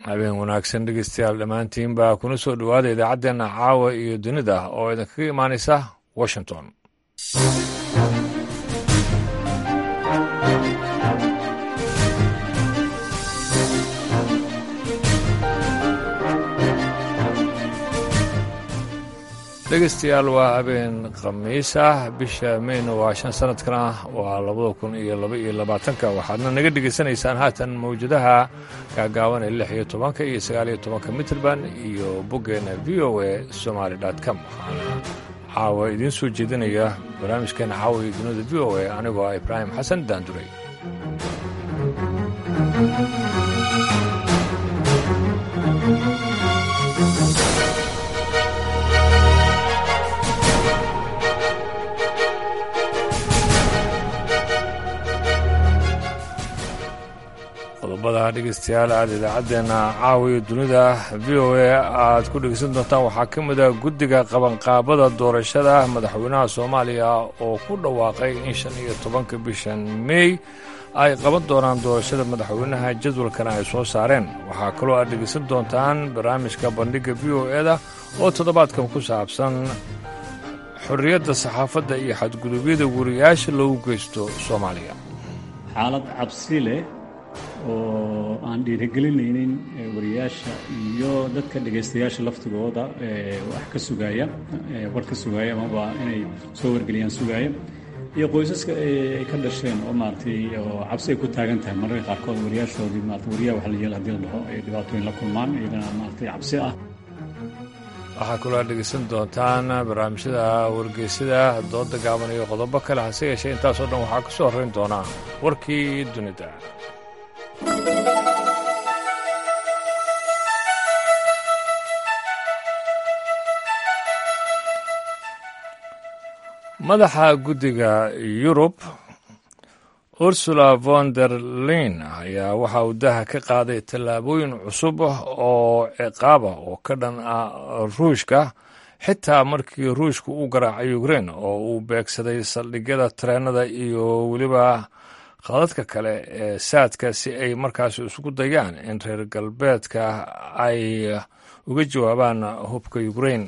habeen wanaagsan dhegeystayaal dhammaantiinba kuna soo dhowaada idaacaddeenna caawa iyo dunida oo idinkaga imaanaysa washington dhegeystayaal waa habeen khamiis ah bisha meyna waa shan sanadkana waa labada kun iyo laba iyo labaatanka waxaadna naga dhegaysanaysaan haatan mawjadaha gaagaaban ee lix iyo tobanka iyo sagaal iyo tobanka mitrband iyo boggeena v o a somaali com waxaana caawa idiin soo jeedinaya barnaamijkeena caawa iyo dunida v o a anigoo ah ibraahim xasan daanduray qodobada dhegeystayaal aad idaacaddeenna caawiyo dunida v o a aad ku dhegeysan doontaan waxaa ka mid a guddiga qabanqaabada doorashada madaxweynaha soomaaliya oo ku dhawaaqay in shan iyo tobanka bishan mey ay qaban doonaan doorashada madaxweynaha jadwalkana ay soo saareen waxaa kaloo aad dhegeysan doontaan barnaamijka bandhigga v o eda oo toddobaadkan ku saabsan xorriyadda saxaafadda iyo xadgudubyada wariyaasha loogu geysto soomaaliya xaalad cabsi leh oo aan dhiirigelinaynin wariyaasha iyo dadka dhegaystayaasha laftigooda wax ka sugaaya war ka sugaaya amaba inay soo wargeliyaan sugaaya iyo qoysaska ay ka dhasheen oo maaragtay oo cabsi ay ku taagan tahay mararka qaarkood wariyaashoodii maarata wariyaha waxa la yeel hadii la dhaho ay dhibaatooyin la kulmaan iyagana maaragtay cabsi ah waxaa kaloo aad dhegeysan doontaan barnaamijyada wargeysada dooda gaaban iyo qodobo kale hase yeeshee intaasoo dhan waxaa ka soo horrayn doonaa warkii dunida madaxa guddiga yurub ursula von der lein ayaa waxa uu daha ka qaaday tallaabooyin cusub oo ciqaaba oo ka dhan ah ruushka xitaa markii ruushku u garaacay ukrein oo uu beegsaday saldhigyada tareenada iyo weliba khadadka kale ee saadka si ay markaas isugu dayaan in reer galbeedka ay uga jawaabaan hubka ukrein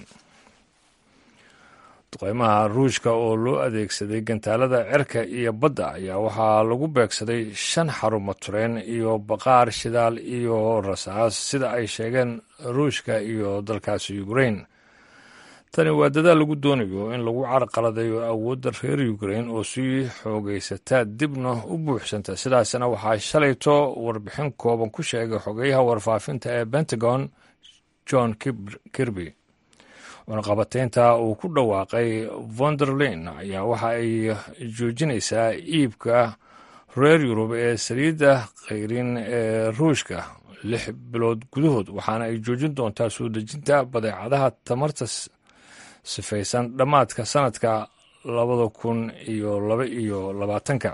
duqeymaha ruushka oo loo adeegsaday gantaalada cerka iyo badda ayaa waxaa lagu beegsaday shan xarumo tureen iyo baqaar shidaal iyo rasaas sida ay sheegeen ruushka iyo dalkaasi ukrein tani waa dadaal lagu doonayo in lagu carqaladayo awoodda reer ukrein oo sii xoogaysataa dibna u buuxsanta sidaasna waxaa shalayto warbixin kooban ku sheegay xogeyaha warfaafinta ee pentagon john kirby warqabateynta uu ku dhawaaqay vonderlein ayaa waxa ay joojinaysaa iibka reer yurub ee saliidda khayrin ee ruushka lix bilood gudahood waxaana ay joojin doontaa soo dejinta badeecadaha tamarta sifaysan dhammaadka sanadka labada kun iyo laba iyo labaatanka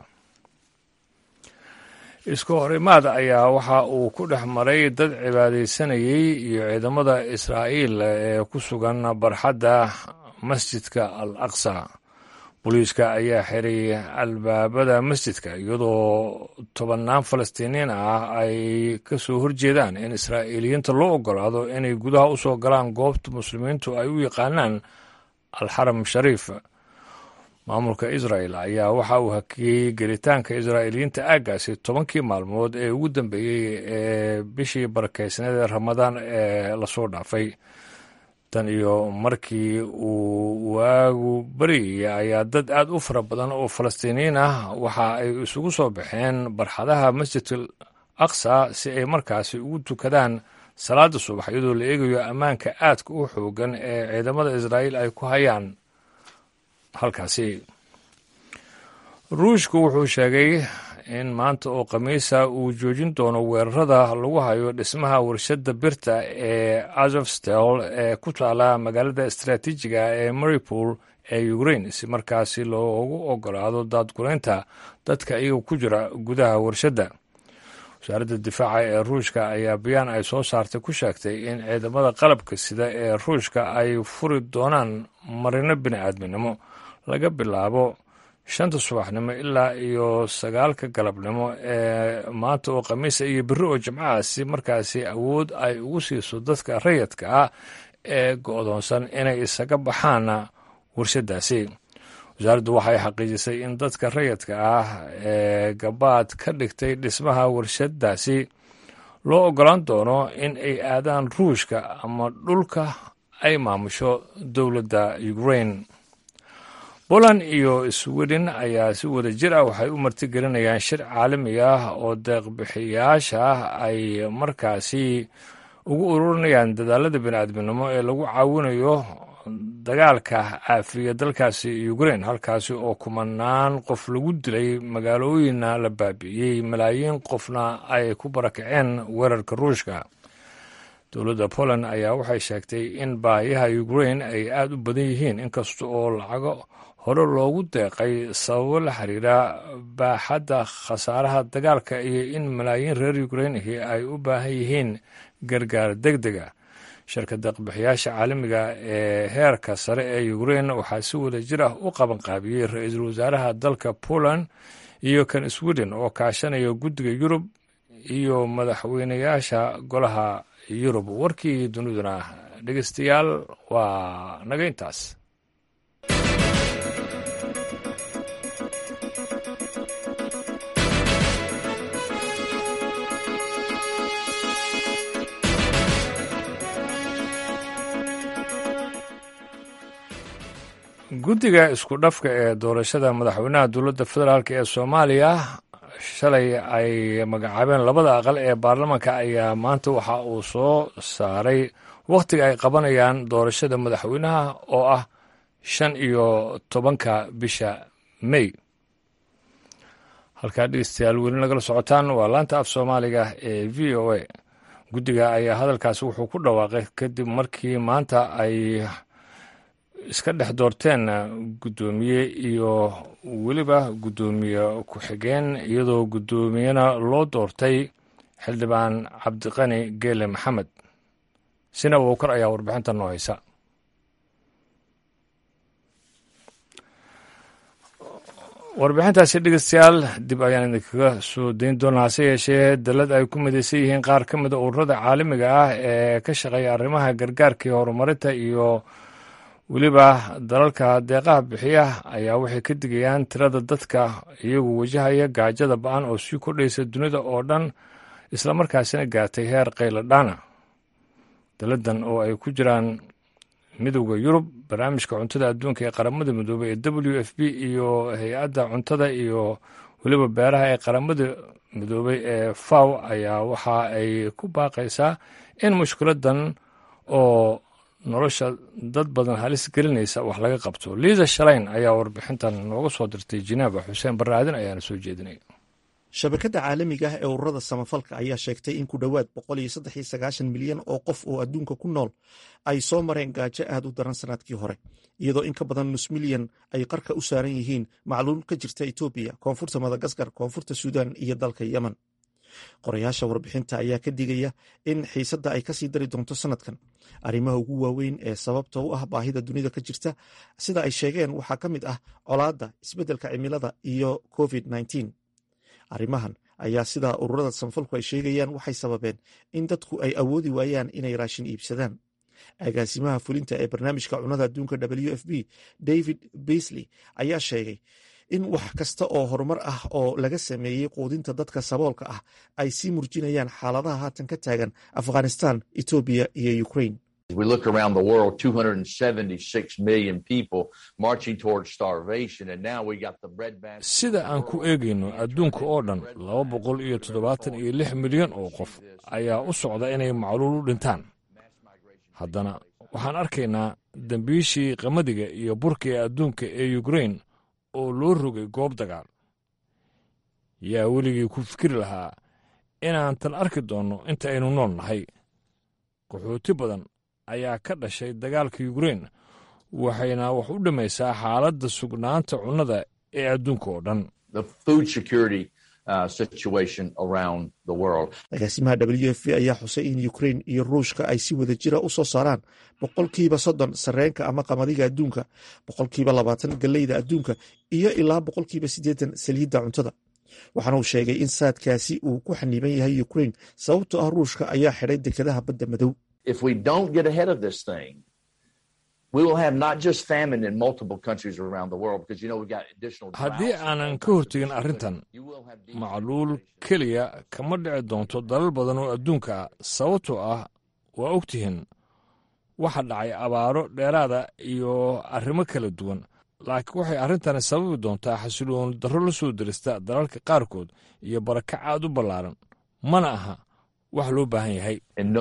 isku horimaad ayaa waxa uu ku dhex maray dad cibaadaysanayey iyo ciidamada israa'iil ee ku sugan barxadda masjidka al aqsa booliiska ayaa xiray albaabada masjidka iyadoo tobannaan falastiiniin ah ay ka soo horjeedaan in israa'iiliyiinta loo ogolaado inay gudaha u soo galaan goobta muslimiintu ay u yaqaanaan alxaram shariif maamulka israel ayaa waxa uu hakiyey gelitaanka israa'iiliyiinta aaggaasi tobankii maalmood ee ugu dambeeyey ee bishii barakeysneed ee ramadaan ee lasoo dhaafay tan iyo markii uu waagu baryaya ayaa dad aad u fara badan oo falastiiniyiin ah waxa ay isugu soo baxeen barxadaha masjidal aqsa si ay markaasi ugu tukadaan salaada subax iyadoo la eegayo ammaanka aadka u xoogan ee ciidamada israa'iil ay ku hayaan halkaasi ruushku wuxuu sheegay in maanta oo khamiisa uu joojin doono weerarada lagu hayo dhismaha warshadda birta ee azovstel ee ku taala magaalada istaraatiijiga ee maripol ee ukrain si markaasi loogu ogolaado daadguraynta dadka iyaga ku jira gudaha warshadda wasaaradda difaaca ee ruushka ayaa bayaan ay soo saartay ku sheegtay in ciidamada qalabka sida ee ruushka ay furi doonaan marino bini aadminimo laga bilaabo shanta subaxnimo ilaa iyo sagaalka galabnimo ee maanta oo khamiisa iyo berri oo jimcaha si markaasi awood ay ugu siiso dadka rayadka ah ee go-doonsan inay isaga baxaan warshadaasi wasaaraddu waxay xaqiijisay in dadka rayadka ah ee gabaad ka dhigtay dhismaha warshadaasi loo ogolaan doono in ay aadaan ruushka ama dhulka ay maamusho dowladda ukrain poland iyo sweden ayaa si wada jir ah waxay u martigelinayaan shir caalami ah oo deeqbixiyaasha ay markaasi ugu ururinayaan dadaalada bini'aadminimo ee lagu caawinayo dagaalka caafiya dalkaasi ukrain halkaasi oo kumanaan qof lagu dilay magaalooyinna la baabi'iyey malaayiin qofna ay ku barakaceen weerarka ruushka dowladda poland ayaa waxay sheegtay in baahiyaha ukrain ay aada u badan yihiin inkasta oo lacago hore loogu deeqay sababo la xiriira baaxadda khasaaraha dagaalka iyo in malaayiin reer ukrain ahi ay u baahan yihiin gargaar deg dega shirka deeqbixiyaasha caalamiga ee heerka sare ee ukrain waxaa si wada jir ah u qabanqaabiyey ra-iisul wasaaraha dalka poland iyo kan sweden oo kaashanaya guddiga yurub iyo madaxweynayaasha golaha yurub warkii duniduna dhegeystayaal waa naga intaas guddiga isku dhafka ee doorashada madaxweynaha dowladda federaalk ee soomaaliya shalay ay magacaabeen labada aqal ee baarlamaanka ayaa maanta waxa uu soo saaray wakhtiga ay qabanayaan doorashada madaxweynaha oo ah shan iyo tobanka bisha mey halkaa dhegeystayaal weli nagala socotaan waa laanta af soomaaliga ee v o a guddiga ayaa hadalkaasi wuxuu ku dhawaaqay kadib markii maanta ay iska dhex doorteen guddoomiye iyo weliba guddoomiye ku-xigeen iyadoo guddoomiyena loo doortay xildhibaan cabdiqani geele maxamed sina wowkar ayaa warbixinta noo haysa warbixintaasi dhegeystayaal dib ayaan idinkaga soo dayn doonaa hase yeeshee dalad ay ku midaysan yihiin qaar ka mida ururada caalamiga ah ee ka shaqeeya arrimaha gargaarkii horumarinta iyo weliba dalalka deeqaha bixiya ayaa waxay ka digayaan tirada dadka iyagu wajahaya gaajada ba-an oo sii kordhaysa dunida oo dhan islamarkaasina gaartay heer qayladhaana daladan oo ay ku jiraan midowda yurub barnaamijka cuntada adduunka ee qaramada midoobey ee w f b iyo hay-adda cuntada iyo weliba beeraha ee qaramada midoobey ee faw ayaa waxa ay ku baaqaysaa in mushkiladan oo nolosha dad badan halis gelinaysa wax laga qabto liisa shalayn ayaa warbixintan nooga soo dirtay jineeba xuseen barnaadin ayaana soo jeedinay shabakadda caalamiga ah ee ururada samafalka ayaa sheegtay in ku dhowaad milyan oo qof oo adduunka ku nool ay soo mareen gaajo aad u daran sanadkii hore iyadoo in ka badan nus milyan ay qarka u saaran yihiin macluul ka jirta etoobiya koonfurta madagaskar koonfurta suudan iyo dalka yemen qorayaasha warbixinta ayaa ka digaya in xiisadda ay kasii dari doonto sanadkan arrimaha ugu waaweyn ee sababta u ah baahida dunida ka jirta sida ay sheegeen waxaa ka mid ah colaadda isbeddelka cimilada iyo covid arrimahan ayaa sidaa ururada samafalku ay sheegayaan waxay sababeen in dadku ay awoodi waayaan inay raashin iibsadaan agaasimaha fulinta ee barnaamijka cunada adduunka w f b david beasley ayaa sheegay in wax kasta oo horumar ah oo laga sameeyey quudinta dadka saboolka ah ay sii murjinayaan xaaladaha haatan ka taagan afghanistan etoobiya iyo ukraine we look around the world, 276 million people marching towards starvation, and now we got the bread basket. sida aan ku eegayno adduunka oo dhan laba boqol iyo toddobaatan iyo lix milyan oo qof ayaa u socda inay macluul u dhintaan haddana waxaan arkaynaa dembiishii qamadiga iyo burka ee adduunka ee ukrain oo loo rogay goob dagaal yaa weligii ku fikri lahaa inaan tan arki doonno inta aynu nool nahay qaxooti badan ayaa ka dhashay dagaalka yukrain waxayna wax u dhammaysaa xaaladda sugnaanta cunnada ee adduunka oo dhan The food security agaasimaha w f p ayaa xusay in ukrain iyo ruushka ay si wada jira u soo saaraan boqolkiiba soddon sareenka ama qamadiga adduunka boqolkiiba labaatan galleyda adduunka iyo ilaa boqolkiiba siddeetan saliidda cuntada waxaana uu sheegay in saadkaasi uu ku xaniiban yahay ukrain sababtoo ah ruushka ayaa xidhay dekedaha badda madow haddii aanan ka hortegin arrintan macluul keliya kama dhici doonto dalal badan oo adduunka ah sababtoo ah waa ogtihiin waxa dhacay abaaro dheeraada iyo arrimo kala duwan laakiin waxay arrintani sababi doontaa xasiloon darro la soo derista dalalka qaarkood iyo barakac aad u ballaaran mana aha wax loo baahan yahay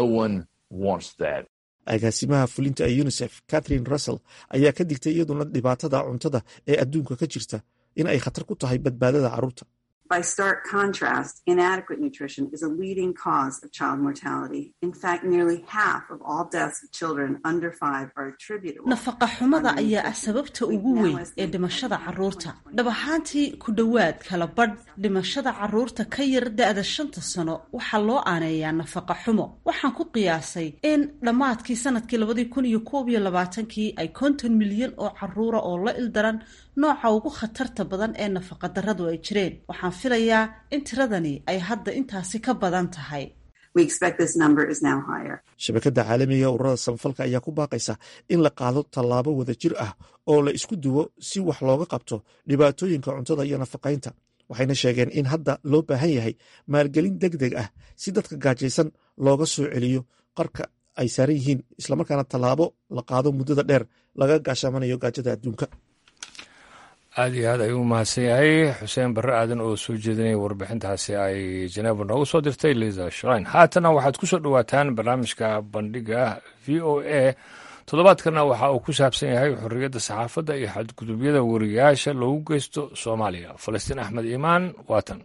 agaasimaha fulinta ee unisef catherine russell ayaa ka digtay iyaduna dhibaatada cuntada ee adduunka ka jirta in ay khatar ku tahay badbaadada carruurta By stark contrast, inadequate nutrition is a leading cause of child mortality. In fact, nearly half of all deaths of children under five are attributable. nafaqa xumada ayaa ah sababta ugu weyn ee dhimashada carruurta dhab ahaantii ku dhowaad kala badh dhimashada carruurta ka yar da-da shanta sano waxaa loo aaneeyaa nafaqa xumo waxaan ku qiyaasay in dhammaadkii sanadkii labadii kun iyo koob iyo labaatankii ay konton milyan oo carruura oo la ildaran nooca ugu khatarta badan ee nafaqa darradu ay jireen waxaan filayaa in tiradani ay hadda intaasi ka badan tahay We expect this number is now higher. shabakadda caalamiga ee ururada samafalka ayaa ku baaqaysa in la qaado tallaabo wada jir ah oo la isku duwo si wax looga qabto dhibaatooyinka cuntada iyo nafaqaynta waxayna sheegeen in hadda loo baahan yahay maalgelin deg deg ah si dadka gaajaysan looga soo celiyo qarka ay saaran yihiin islamarkaana tallaabo la qaado muddada dheer laga gaashaamanayo gaajada adduunka aad iyo aad ayuu mahadsan yahay xuseen barre aadan oo soo jeedinaya warbixintaasi ay janeebo noogu soo dirtay liza shrein haatana waxaad ku soo dhowaataan barnaamijka bandhiga v o a toddobaadkana waxa uu ku saabsan yahay xorriyadda saxaafadda iyo xadgudubyada wariyaasha loogu geysto soomaaliya falastiin axmed iimaan waatan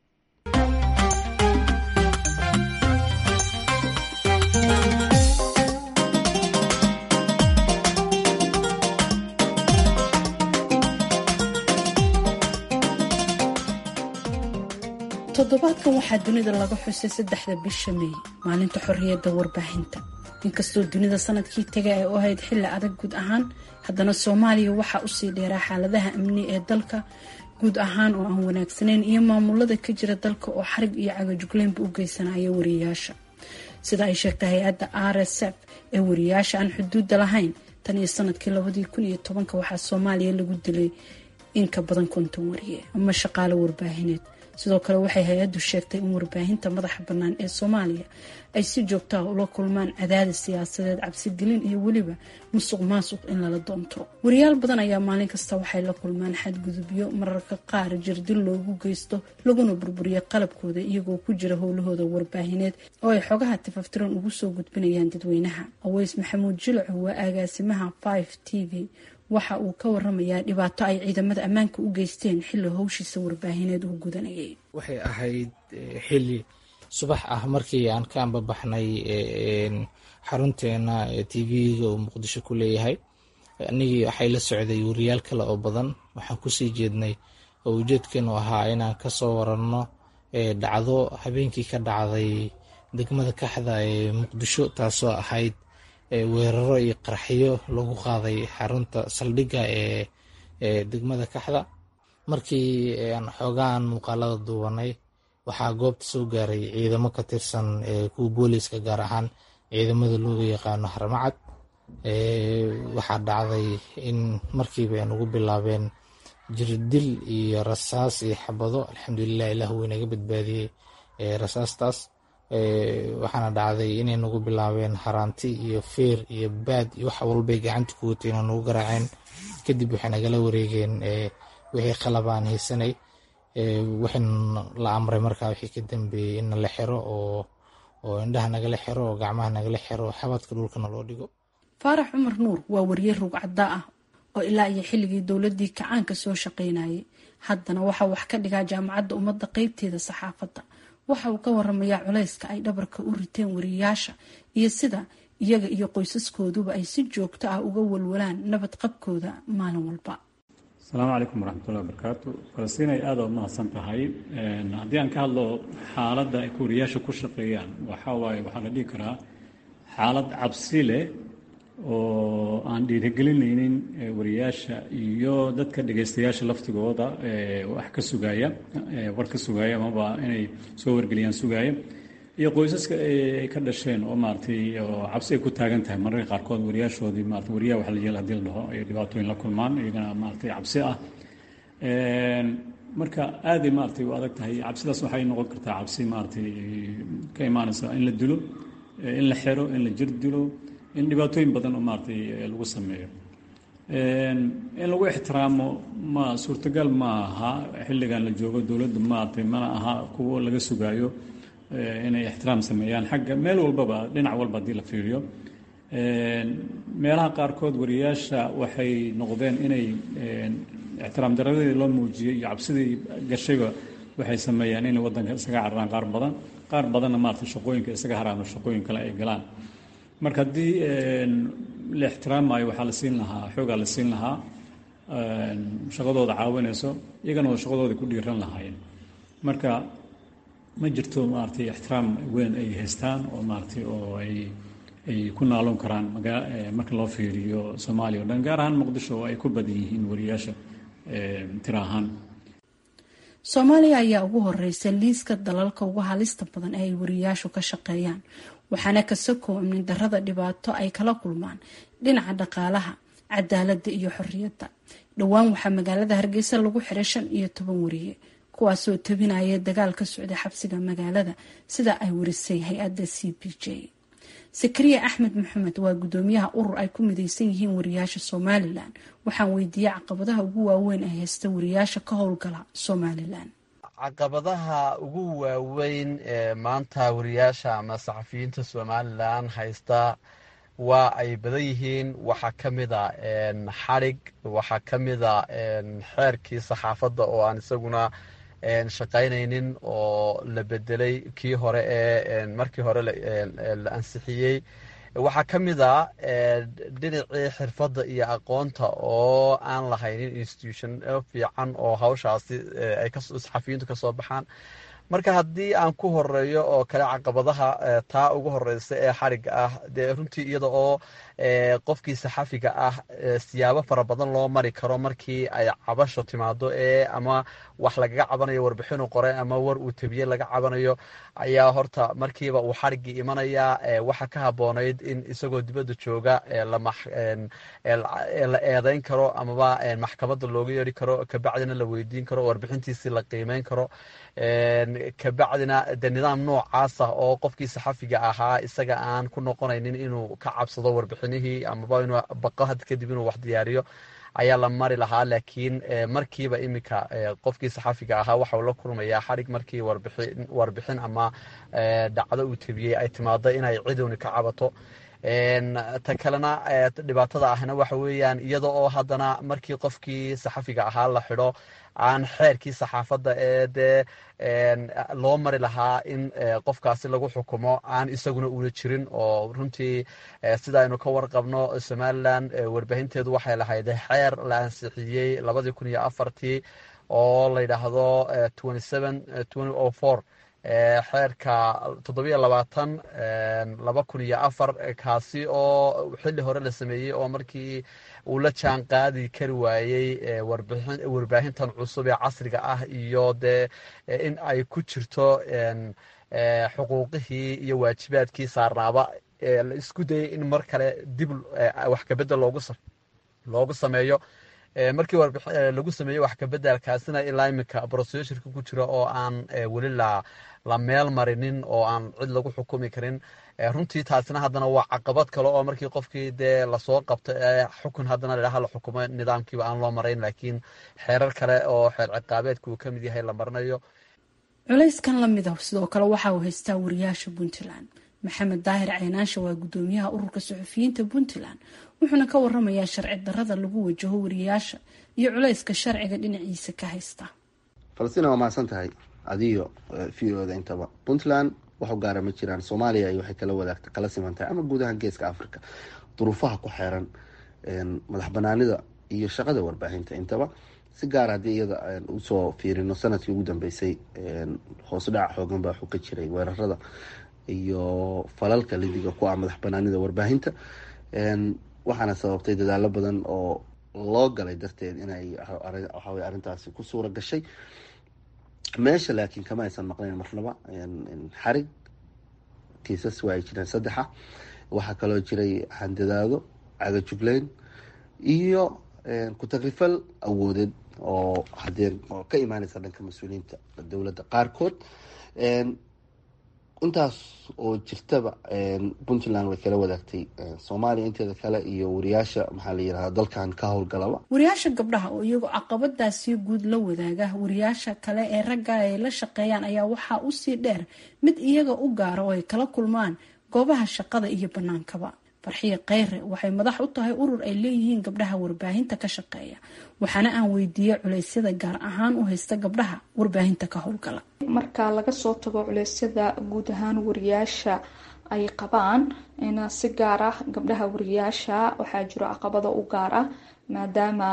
toddobaadkan waxaa dunida laga xusay saddexda bisha meey maalinta xorriyadda warbaahinta inkastoo dunida sanadkii taga ay u ahayd xilli adag guud ahaan haddana soomaaliya waxaa usii dheeraa xaaladaha amni ee dalka guud ahaan oo aan wanaagsanayn iyo maamulada ka jira dalka oo xarig iyo cagajugleynba u geysanaya wariyaasha sida ay sheegtay hay-adda r s f ee wariyaasha aan xuduudda lahayn tan iyo sanadkii labadii kun iyo tobanka waxaa soomaaliya lagu dilay in ka badan konton wariye ama shaqaalo warbaahineed sidoo kale waxay hay-addu sheegtay in warbaahinta madaxa bannaan ee soomaaliya ay si joogto ah ula kulmaan cadaadis siyaasadeed cabsigelin iyo weliba musuq maasuq in lala doonto wariyaal badan ayaa maalin kasta waxay la kulmaan xadgudubyo mararka qaar jirdil loogu geysto laguna burburiyo qalabkooda iyagoo ku jira howlahooda warbaahineed oo ay xogaha tifaftiran ugu soo gudbinayaan dadweynaha aweys maxamuud jilaco waa agaasimaha five t v waxa uu ka waramayaa dhibaato ay ciidamada ammaanka u geysteen xilli howshiisa warbaahineed uu gudanayay waxay ahayd xilli subax ah markii aan ka ambabaxnay xarunteena t v-ga uu muqdisho ku leeyahay anigii waxay la socday wariyaal kale oo badan waxaan kusii jeednay oo ujeedkeenu ahaa inaan kasoo waranno dhacdo habeenkii ka dhacday degmada kaxda ee muqdisho taasoo ahayd weeraro iyo qarxiyo lagu qaaday xarunta saldhigga ee degmada kaxda markii aan xoogaan muuqaalada duubanay waxaa goobta soo gaaray ciidamo ka tirsan kuwa booliiska gaar ahaan ciidamada looga yaqaano harmacad waxaa dhacday in markiiba ay nagu bilaabeen jirdil iyo rasaas iyo xabado alxamdulilah ilah wuu inaga badbaadiyey rasaastaas waxaana dhacday inay nagu bilaabeen haraanti iyo feer iyo baad iyo wax walbay gacanta ku watay inay nagu garaaceen kadib waxay nagala wareegeen wixii qalabaan haysanay waxayna la amray markaa wixii ka dambeeyey in la xiro oo oo indhaha nagala xiro oo gacmaha nagala xiro oo xabadka dhulkana loo dhigo faarax cumar nuur waa wariye rugcadda ah oo ilaa iyo xilligii dowladii kacaanka soo shaqaynayay haddana waxaa wax ka dhigaa jaamacadda ummadda qeybteeda saxaafadda waxa uu ka waramayaa culayska ay dhabarka u riteen wariyaasha iyo sida iyaga iyo qoysaskooduba ay si joogto ah uga walwalaan nabad qabkooda maalin walba asalaamu calaykum waraxmatullahi wabarakaatu falastiin ay aada u mahadsan tahay haddii aan ka hadlo xaaladda ay kuuriyaasha ku shaqeeyaan waxaa waaye waxaa la dhihi karaa xaalad cabsi leh oo aan dhiirigelinaynin wariyaasha iyo dadka dhegaystayaasha laftigooda wax ka sugaaya war ka sugaaya amaba inay soo wargeliyaan sugaaya iyo qoysaska ay ka dhasheen oo maaratay oo cabsi ay ku taagan tahay mararka qaarkood wariyaashoodii maarata wariyaha waxa la yeel hadii la dhaho ay dhibaatooyin la kulmaan iyagana maaratay cabsi ah marka aaday maaratay u adag tahay cabsidaas waxay noqon kartaa cabsi maaratay ka imaanaysa in la dilo in la xero in la jir dilo in dhibaatooyin badan oo maaratay lagu sameeyo in lagu ixtiraamo ma suurtagal ma aha xilligan la joogo dowladda maaratay mana aha kuwo laga sugaayo inay ixtiraam sameeyaan xagga meel walbaba dhinac walba haddii la fiiriyo meelaha qaarkood wariyaasha waxay noqdeen inay ixtiraam daradii loo muujiyey iyo cabsidii gashayba waxay sameeyaan inay waddanka isaga cararaan qaar badan qaar badanna maarata shaqooyinka isaga haraano shaqooyin kale ay galaan marka haddii la ixtiraamayo waxaa la siin lahaa xoogaa la siin lahaa shaqadooda caawinayso iyagana oo shaqadooda ku dhiiran lahaayeen marka ma jirto maaratay ixtiraam weyn ay haystaan oo maaratay oo ay ay ku naaloon karaan magaa marka loo fiiriyo soomaaliya o dhan gaar ahaan muqdisho oo ay ku badan yihiin wariyaasha tira ahaan soomaaliya ayaa ugu horeysa liiska dalalka ugu halista badan ee ay wariyaashu ka shaqeeyaan waxaana kasakoo amni darada dhibaato ay kala kulmaan dhinaca dhaqaalaha cadaalada iyo xoriyadda dhowaan waxaa magaalada hargeysa lagu xiray shan iyo toban wariye kuwaasoo tabinaya dagaal ka socda xabsiga magaalada sida ay warisay hay-adda c b j sakariya axmed maxamed waa gudoomiyaha urur ay ku mideysan yihiin wariyaasha somalilan waxaan weydiiyey caqabadaha ugu waaweyn ee haysta wariyaasha ka howlgala somalilan caqabadaha ugu waaweyn ee maanta wariyaasha ama saxafiyiinta somalilan haysta waa ay badan yihiin waxaa ka mida xadhig waxaa ka mida xeerkii saxaafadda oo aan isaguna shaqaynaynin oo la bedelay kii hore ee markii hore la ansixiyey waxaa ka mid a dhinacii xirfadda iyo aqoonta oo aan lahaynin institution fiican oo hawshaasi ay saxafiyiintu kasoo baxaan marka haddii aan ku horeeyo oo kale caqabadaha taa ugu horeysa ee xariga ah dee runtii iyada oo qofkii saxafiga ah siyaabo fara badan loo mari karo markii ay cabasho timaado ee ama wax lagaga cabanayo warbixinu qore ama war uu tebiye laga cabanayo ayaa horta markiiba uu xarigii imanaya waxa ka haboonayd in isagoo dibadda jooga la eedeyn karo amaba maxkamadda looga yeeri karo kabacdina la weydiin karo warbixintiisii la qiimeyn karo kabacdina de nidaam noocaas ah oo qofkii saxafiga ahaa isaga aan ku noqonaynin inuu ka cabsado warbixinihii amaba inuu baqo had kadib inuu wax diyaariyo ayaa la mari lahaa laakiin markiiba iminka qofkii saxafiga ahaa waxau la kulmayaa xarig markii warbixin ama dhacdo uu tebiyey ay timaado inay cidowni ka cabato ta kalena dhibaatada ahna waxa weeyaan iyada oo haddana markii qofkii saxafiga ahaa la xidho aan xeerkii saxaafadda ee dee loo mari lahaa in qofkaasi lagu xukumo aan isaguna una jirin oo runtii sida aynu ka warqabno somalilan warbaahinteedu waxay lahayd xeer la ansixiyey labadii kun iyo afartii oo la yidhaahdo xeerka toddobiyo labaatan laba kun iyo afar kaasi oo xilli hore la sameeyey oo markii uu la jaan qaadi kari waayey warbaahintan cusub ee casriga ah iyo dee in ay ku jirto xuquuqihii iyo waajibaadkii saarnaaba la isku dayay in mar kale dib wax kabedel loogu sameeyo markii lagu sameeyey wax kabedelkaasina ilaa iminka broseshurka ku jira oo aan weli la meel marinin oo aan cid lagu xukumi karin runtii taasina haddana waa caqabad kale oo markii qofkii dee lasoo qabto ee xukun haddana ladhaha la xukumo nidaamkiiba aan loo marayn laakiin xeerar kale oo xeer ciqaabeedka uu kamid yahay la marinayo culayskan lamid ah sidoo kale waxa uu haystaa wariyaasha puntland maxamed daahir caynaansha waa gudoomiyaha ururka suxufiyiinta puntland wuxuuna ka waramayaa sharci darada lagu wajaho wariyaasha iyo culayska sharciga dhinaciisa ka haysta falastiin waa mahadsan tahay adiyo v o da intaba puntland waxu gaara ma jiraan soomaaliya ay waxay kala wadaagta kala siman tahay ama guud ahaan geeska africa duruufaha ku xeeran madax banaanida iyo shaqada warbaahinta intaba si gaar haddii iyada usoo fiirino sanadkii ugu dambeysay hoos dhaca xoogan baa waxuu ka jiray weerarada iyo falalka lidiga ku ah madax banaanida warbaahinta waxaana sababtay dadaalo badan oo loo galay darteed inay waxawey arrintaasi ku suura gashay meesha laakiin kama aysan maqnayn marnaba xarig kiisas waa ay jireen saddexa waxaa kaloo jiray handadaado cagajugleyn iyo ku-tagrifal awoodeed oo hadee oo ka imaaneysa dhanka mas-uuliyiinta dowladda qaarkood intaas oo jirtaba puntland way kala wadaagtay soomaaliya inteeda kale iyo wariyaasha maxaa la yirahda dalkan ka howlgalaba wariyaasha gabdhaha oo iyagoo caqabadaasi guud la wadaaga wariyaasha kale ee ragga ay la shaqeeyaan ayaa waxaa usii dheer mid iyaga u gaara oo ay kala kulmaan goobaha shaqada iyo banaankaba farxiye kheyre waxay madax u tahay urur ay leeyihiin gabdhaha warbaahinta ka shaqeeya waxaana aan weydiiyey culeysyada gaar ahaan u haysta gabdhaha warbaahinta ka howlgala marka laga soo tago culeysyada guud ahaan wariyaasha ay qabaan si gaar ah gabdhaha wariyaasha waxaa jiro caqabada u gaar ah maadaama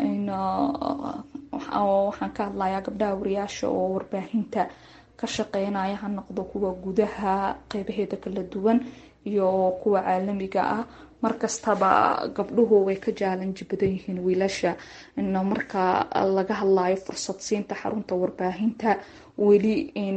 waxaan ka hadlayaa gabdhaha wariyaasha oo warbaahinta ka shaqeynaya ha noqdo kuwa gudaha qeybaheeda kala duwan iyo kuwa caalamiga ah markastaba gabdhuhu way ka jaalanji badan yihiin wiilasha marka laga hadlayo fursad siinta xarunta warbaahinta weli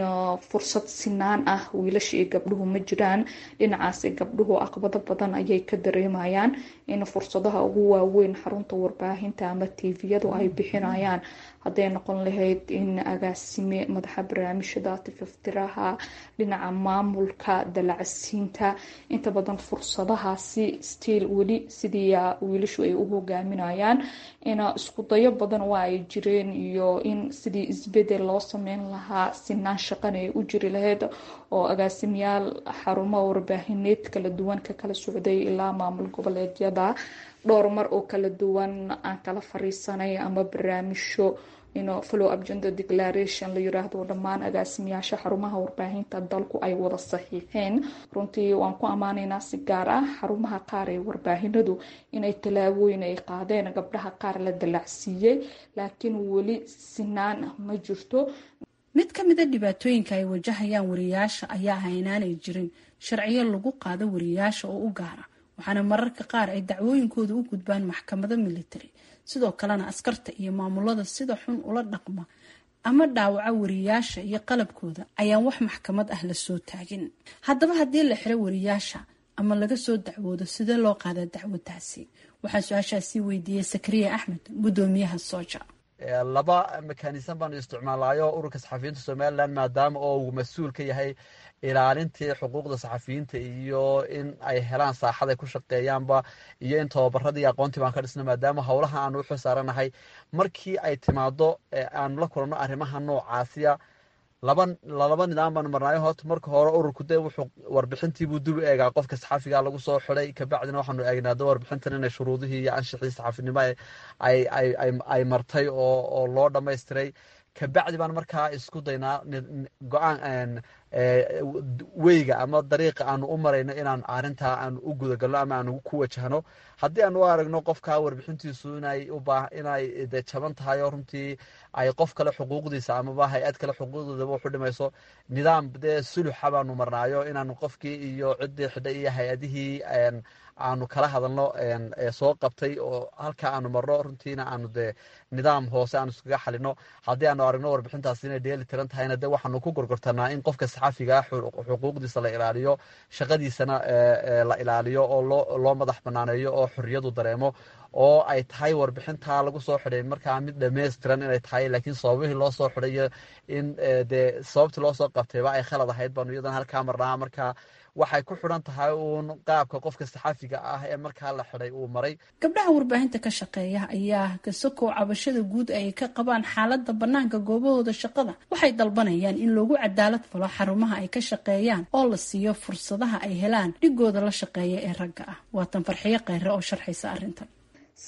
fursad sinaan ah wiilasha iyo gabdhuhu ma jiraan dhinacaasi gabdhuhu aqbado badan ayay ka dareemayaan in fursadaha ugu waaweyn xarunta warbaahinta ama tviyadu ay bixinayaan hadday noqon lahayd in agaasime madaxa barnaamijyada tififtiraha dhinaca maamulka dalacsiinta inta badan fursadahaasi stiil weli sidii wiilashu ay u hogaaminayaan in isku dayo badan waa ay jireen iyo in sidii isbedel loo sameyn lahaa sinaan shaqana ay u jiri lahayd oo agaasimayaal xarumaha warbaahineed kala duwan ka kala socday ilaa maamul goboleedyada dhowr mar oo kala duwan aan kala fariisanay ama barnaamijyo follow up gender declaration la yiraahdo dhammaan agaasimayaasha xarumaha warbaahinta dalku ay wada saxiixeen runtii waan ku ammaanaynaa si gaar ah xarumaha qaar ee warbaahinadu inay tallaabooyin ay qaadeen gabdhaha qaar la dalacsiiyey laakiin weli sinaan ma jirto mid ka mida dhibaatooyinka ay wajahayaan wariyaasha ayaa ah inaanay jirin sharciyo lagu qaado wariyaasha oo u gaara waxaana mararka qaar ay dacwooyinkooda u gudbaan maxkamado military sidoo kalena askarta iyo maamulada sida xun ula dhaqma ama dhaawaca wariyaasha iyo qalabkooda ayaan wax maxkamad ah lasoo taagin haddaba haddii la xiro wariyaasha ama laga soo dacwoodo sidee loo qaadaa dacwadaasi waxaan su-aashaasi weydiiyey sakariya axmed guddoomiyaha sooja laba mekanism baanu isticmaalayo ururka saxafiyiinta somalilan maadaama oo uu mas-uul ka yahay ilaalintii xuquuqda saxafiyiinta iyo in ay helaan saaxad ay ku shaqeeyaanba iyo in tababaradii iyo aqoontii baan ka dhisna maadaama howlaha aanu uxil saaranahay markii ay timaado aanu la kulanno arrimaha noocaasiya laba lalaba nidaam baanu marnaayo horta marka hore ururku de wuxuu warbixintiibuu dib u eegaa qofka saxaafiga lagu soo xiday kabacdina waxaanu eegnaado warbixintan inay shuruudihii iyo anshixii saxaafinimo ay martay oo loo dhamaystiray kabacdi baan markaa isku daynaa go-aan weyga ama dariiqa aanu u marayno inaan arintaa aanu u gudagalno ama aanu ku wajahno haddii aanu u aragno qofka warbixintiisu inay inay de jaban tahay oo runtii ay qof kale xuquuqdiisa amaba hay-ad kale xuquuqdoodaba waxu dhimayso nidaam dee suluxa baanu marnaayo inaanu qofkii iyo ciddii xidhay iyo hay-adihii aanu kala hadalno soo qabtay oo halkaa aanu marno runtiina aanu de nidaam hoose aanu iskaga xalino haddii aanu aragno warbixintaas inay dheeli tiran tahayna de waxaanu ku gorgortanaa in qofka saxaafiga xuquuqdiisa la ilaaliyo shaqadiisana la ilaaliyo oo loo madax banaaneeyo oo xorriyadu dareemo oo ay tahay warbixintaa lagu soo xidhay markaa mid dhammaystiran inay tahay laakiin sababihii loo soo xidhay iyo in dee sababtii loo soo qabtayba ay khalad ahayd baanu iyadan halkaa marnaa markaa waxay ku xidhan tahay uun qaabka qofka saxaafiga ah ee markaa la xidhay uu maray gabdhaha warbaahinta ka shaqeeya ayaa kasokow cabashada guud ay ka qabaan xaaladda bannaanka goobahooda shaqada waxay dalbanayaan in loogu cadaalad falo xarumaha ay ka shaqeeyaan oo la siiyo fursadaha ay helaan dhigooda la shaqeeya ee ragga ah waatan farxiyo kheyre oo sharxaysa arrintan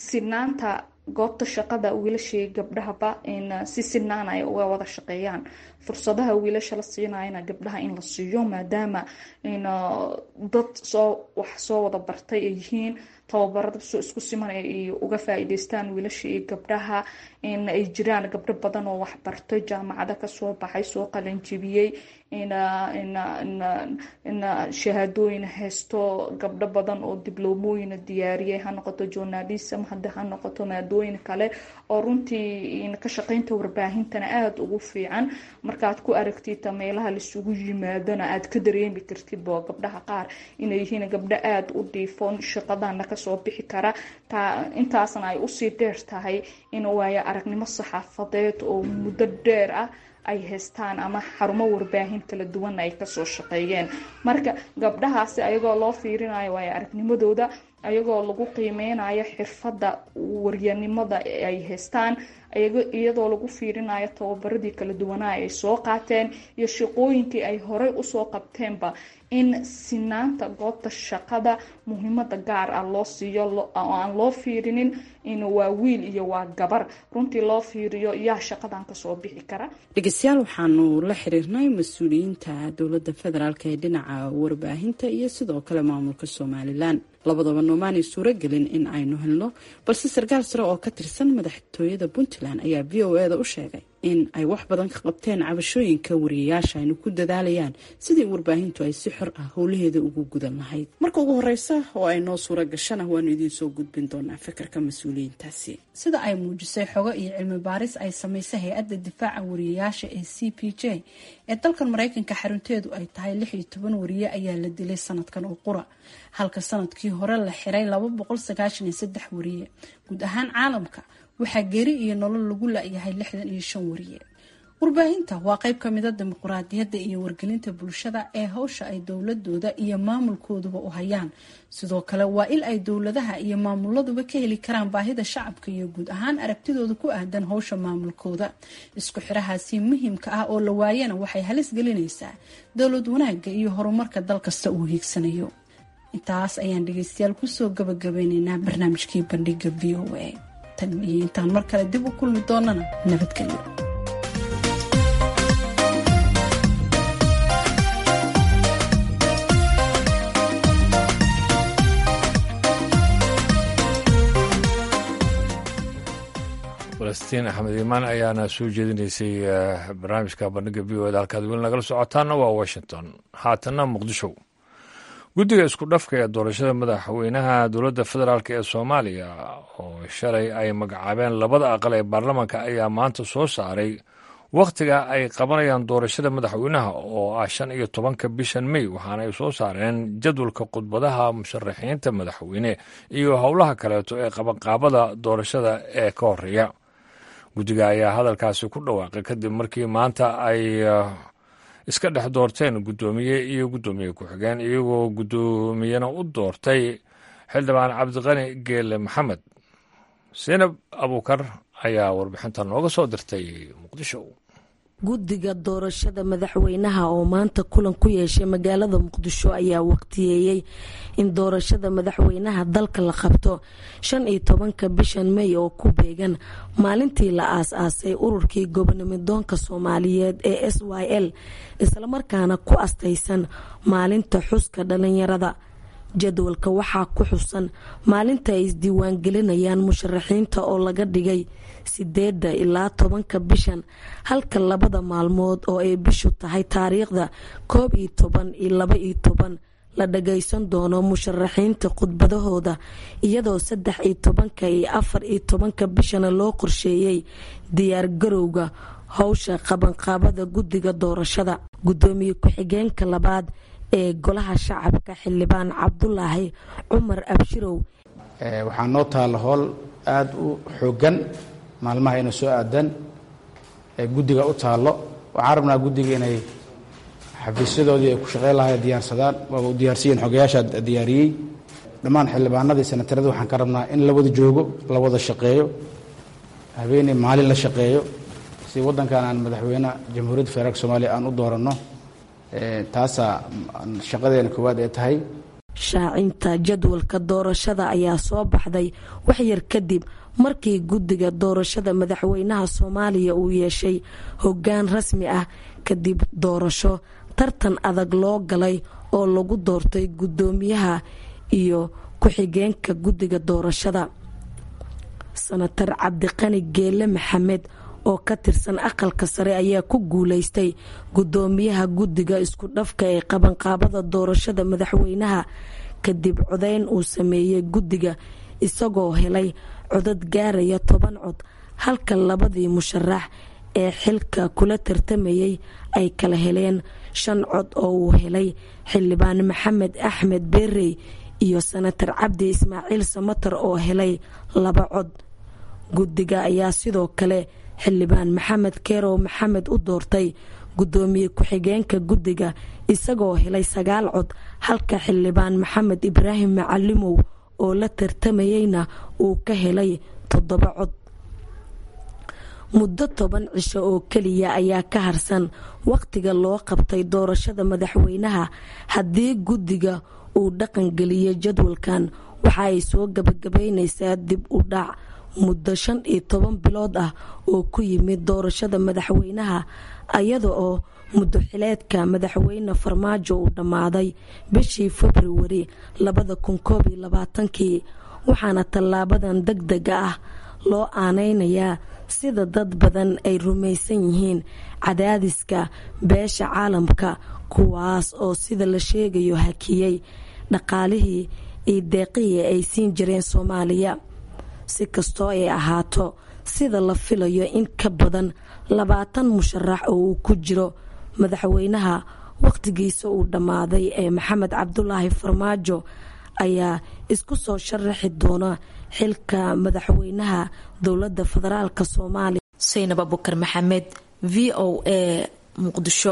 sinaanta goobta shaqada wiilashii gabdhahaba in si sinaan ay uga wada shaqeeyaan fursadaha wiilasha la siinayana gabdhaha in la siiyo maadaama dad soo wax soo wada bartay ay yihiin tababarada soo isku siman ay uga faa-iideystaan wiilasha iyo gabdhaha in ay jiraan gabdho badan oo waxbartay jaamacado kasoo baxay soo qalanjibiyey in shahaadooyin haysto gabdho badan oo dibloomooyina diyaariyay ha noqoto journalism hadda ha noqoto maadooyin kale oo runtii ka shaqeynta warbaahintana aada ugu fiican markaad ku aragtid meelaha laisugu yimaadona aad ka dareemi kartid bo gabdhaha qaar inay yihiin gabdho aada u dhiifoon shaqadana kasoo bixi kara intaasna ay usii dheer tahay in waayo aragnimo saxaafadeed oo muddo dheer ah ay haystaan ama xarumo warbaahin kala duwan ay kasoo shaqeeyeen marka gabdhahaasi ayagoo loo fiirinayo waayo aragnimadooda ayagoo lagu qiimeynayo xirfadda waryanimada ay haystaan iyadoo lagu fiirinayo tababaradii kala duwanaa ay soo qaateen iyo shaqooyinkii ay horey usoo qabteenba in sinaanta goobta shaqada muhiimada gaar ah loo siiyo oo aan loo fiirinin in waa wiil iyo waa gabar runtii loo fiiriyo yaa shaqadan kasoo bixi kara dhegeystayaal waxaanu la xiriirnay mas-uuliyiinta dowladda federaalk ee dhinaca warbaahinta iyo sidoo kale maamulka somalilan labadaba noomaanay suuragelin in aynu helno balse sarkaal sare oo ka tirsan madaxtooyada puntland ayaa v o e da u sheegay in ay wax badan ka qabteen cabashooyinka wariyayaasha aynu ku dadaalayaan sidii warbaahintu ay si xor ah howlaheeda ugu gudan lahayd marka ugu horeysa oo ay noo suura gashana waanu idiin soo gudbin doonaa fikirka mas-uuliyiintaasi sida ay muujisay xogo iyo cilmi baaris ay samaysay hay-adda difaaca wariyayaasha ee c p j ee dalkan mareykanka xarunteedu ay tahay lix iyo toban wariye ayaa la dilay sanadkan oo qura halka sanadkii hore la xiray laba boqol sagaashan iyo saddex wariye guud ahaan caalamka waxaa geeri iyo nolol lagu la-yahay lixdan iyo shan wariye warbaahinta waa qeyb ka mida dimuquraadiyadda iyo wargelinta bulshada ee hawsha ay dowladooda iyo maamulkooduba u hayaan sidoo kale waa il ay dowladaha iyo maamuladuba ka heli karaan baahida shacabka iyo guud ahaan aragtidooda ku aadan howsha maamulkooda isku xirahaasi muhiimka ah oo la waayana waxay halis gelinaysaa dowlad wanaagga iyo horumarka dal kasta uu hiigsanayo intaas ayaan dhegeystayaal kusoo gabagabeyneynaa barnaamijkii bandhiga v o a tan iyo intaan mar kale dib u kulmi doonana nabadgelyo falastiin axmed iimaan ayaana soo jeedinaysay barnaamijka bandhiga v o da halkaad weli nagala socotaana waa washington haatanna muqdisho guddiga isku dhafka ee doorashada madaxweynaha dowladda federaalk ee soomaaliya oo shalay ay magacaabeen labada aqal ee baarlamaanka ayaa maanta soo saaray wakhtiga ay qabanayaan doorashada madaxweynaha oo ah shan iyo tobanka bishan mey waxaana ay soo saareen jadwalka khudbadaha musharaxiinta madaxweyne iyo howlaha kaleeto ee qabanqaabada doorashada ee ka horeeya guddiga ayaa hadalkaasi ku dhawaaqay kadib markii maanta ay iska dhex doorteen guddoomiye iyo guddoomiye ku-xigeen iyagoo guddoomiyena u doortay xildhibaan cabdiqani geele maxamed sinab abuukar ayaa warbixinta nooga soo dirtay muqdisho guddiga doorashada madaxweynaha oo maanta kulan ku yeeshay magaalada muqdisho ayaa waqtiyeeyey in doorashada madaxweynaha dalka la qabto shan iyo tobanka bishan mey oo ku beegan maalintii la aas-aasay ururkii gobonimidoonka soomaaliyeed ee s y l islamarkaana ku astaysan maalinta xuska dhalinyarada jadwalka waxaa ku xusan maalinta ay isdiiwaangelinayaan musharaxiinta oo laga dhigay sideeda ilaa tobanka bishan halka labada maalmood oo ay bishu tahay taariikhda koob iyo toban iyo laba iyo toban la dhagaysan doono musharaxiinta khudbadahooda iyadoo saddex iyo tobanka iyo afar iyo tobanka bishana loo qorsheeyey diyaargarowga howsha qabanqaabada guddiga doorashada guddoomiye ku-xigeenka labaad ee golaha shacabka xildhibaan cabdulaahi cumar abshirow waxaa noo taalla howl aada u xoogan maalmaha ina soo aadan ee guddiga u taallo waxaan rabnaa guddiga inay xafiisyadoodii ay ku shaqeyn lahay diyaarsadaan waaba u diyaarsiiyeen xogayaasha diyaariyey dhammaan xildhibaanadii senataradii waxaan ka rabnaa in la wada joogo la wada shaqeeyo habeeney maalin la shaqeeyo si waddankan aan madaxweyne jamhuuriyadda federaalk soomaaliya aan u dooranno taasaa shaqadeena koowaad ee tahay shaacinta jadwalka doorashada ayaa soo baxday waxyar kadib markii guddiga doorashada madaxweynaha soomaaliya uu yeeshay hoggaan rasmi ah kadib doorasho tartan adag loo galay oo lagu doortay guddoomiyaha iyo ku-xigeenka guddiga doorashada sanatar cabdiqani geele maxamed oo ka tirsan aqalka sare ayaa ku guuleystay guddoomiyaha guddiga isku dhafka ee qabanqaabada doorashada madaxweynaha kadib codeyn uu sameeyey guddiga isagoo helay codad gaaraya toban cod halka labadii musharax ee xilka kula tartamayay ay kala heleen shan cod oo uu helay xildhibaan maxamed axmed beerey iyo sanatar cabdi ismaaciil samatar oo helay laba cod guddiga ayaa sidoo kale xildhibaan maxamed keerow maxamed u doortay guddoomiye ku-xigeenka guddiga isagoo helay sagaal cod halka xildhibaan maxamed ibraahim macalimow oo la tartamayeyna uu ka helay toddoba cod muddo toban cisho oo keliya ayaa ka harsan wakhtiga loo qabtay doorashada madaxweynaha haddii guddiga uu dhaqangeliyo jadwalkan waxa ay soo gabagabaynaysaa dib u dhac muddo shan iyo toban bilood ah oo ku yimid doorashada madaxweynaha ayada oo muddo xileedka madaxweyne farmaajo uu dhammaaday bishii februari labada kun koob iyo labaatankii waxaana tallaabadan deg dega ah loo aaneynayaa sida dad badan ay rumaysan yihiin cadaadiska beesha caalamka kuwaas oo sida la sheegayo hakiyey dhaqaalihii iyo deeqihii ay siin jireen soomaaliya si kastoo ay ahaato sida la filayo in ka badan labaatan musharax oo uu ku jiro madaxweynaha wakhtigiisa uu dhammaaday ee maxamed cabdulaahi farmaajo ayaa isku soo sharaxi doona xilka madaxweynaha dowladda federaalk soomaaliya saynab abukar maxamed v o a muqdisho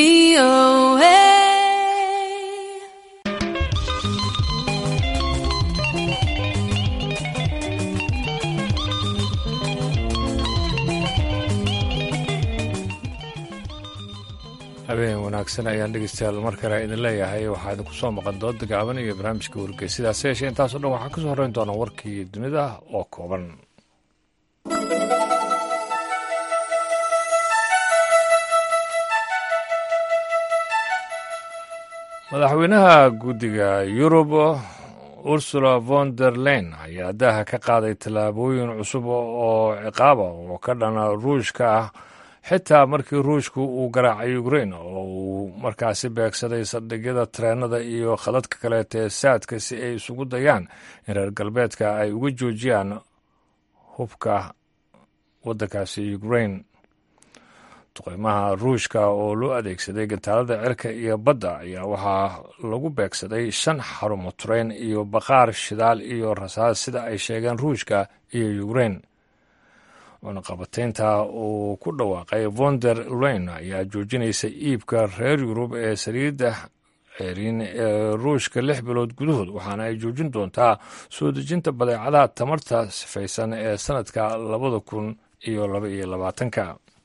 habeen wanaagsan ayaan dhegeystayaal mar kale idin leeyahay waxaa idinku soo maqan dooda gaaban iyo barnaamijka wargey sidaas yeeshee intaasoo dhan waxaa ka soo horreyn doona warkii dunida oo kooban madaxweynaha guddiga yurub ursula von der leyn ayaa daaha ka qaaday tallaabooyin cusub oo ciqaaba oo ka dhana ruushka ah xitaa markii ruushku uu garaacay ukrain oo uu markaasi beegsaday saldhigyada tareenada iyo khadadka kaleeta ee saadka si ay isugu dayaan in reer galbeedka ay uga joojiyaan hubka waddankaasi ukrain duqeymaha ruushka oo loo adeegsaday gantaalada cirka iyo badda ayaa waxaa lagu beegsaday shan xarumo tureen iyo baqaar shidaal iyo rasaas sida ay sheegeen ruushka iyo ukrain cunaqabataynta uu ku dhawaaqay vonder leyn ayaa joojinaysa iibka reer yurub ee saliidda ceeriin ee ruushka lix bilood gudahood waxaana ay joojin doontaa soo dejinta badeecadaha tamarta sifaysan ee sanadka labada kun iyo laba iyo labaatanka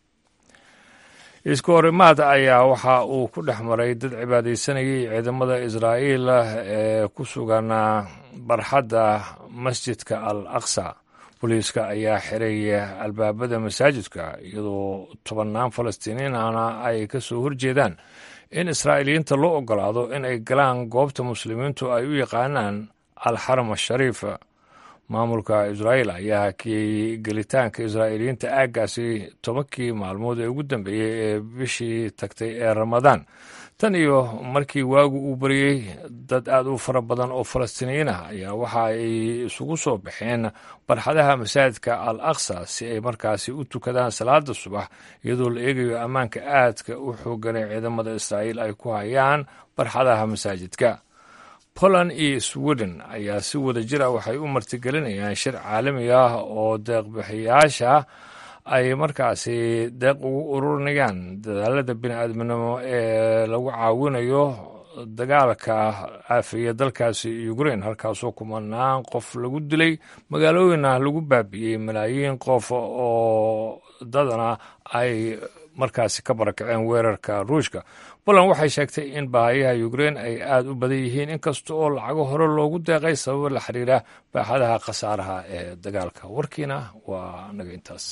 isku horimaad ayaa waxa uu ku dhex maray dad cibaadaysanayay ciidamada israa'iil ee ku sugan barxadda masjidka al aqsa booliiska ayaa xiray albaabada masaajidka iyadoo tobannaan falastiiniinana ay ka soo horjeedaan in israa'iiliyiinta loo ogolaado in ay galaan goobta muslimiintu ay u yaqaanaan alxaram ashariif maamulka israa'iil ayaa hakiyey gelitaanka israa'iiliyiinta aaggaasi tobankii maalmood ee ugu dambeeyey ee bishii tagtay ee ramadaan tan iyo markii waagu uu bariyey dad aad u fara badan oo falastiiniyiin ah ayaa waxa ay isugu soo baxeen barxadaha masaajidka al aqsa si ay markaasi u tukadaan salaada subax iyadoo la eegayo ammaanka aadka u xooganay ciidamada israa'iil ay ku hayaan barxadaha masaajidka poland iyo sweden ayaa si wada jir ah waxay u martigelinayaan shir caalami ah oo deeqbixiyaasha ay markaasi deeq ugu ururinayaan dadaalada bini-aadminimo ee lagu caawinayo dagaalka caafiya dalkaasi ukrain halkaasoo kumanaan qof lagu dilay magaalooyinna lagu baabi'iyey malaayiin qof oo dadana ay markaasi ka barakaceen weerarka ruushka poland waxay sheegtay in baahayaha ukrein ay aada u badan yihiin inkasta oo lacago hore loogu deeqay sababo la xiriira baaxadaha khasaaraha ee dagaalka warkiina waa naga intaas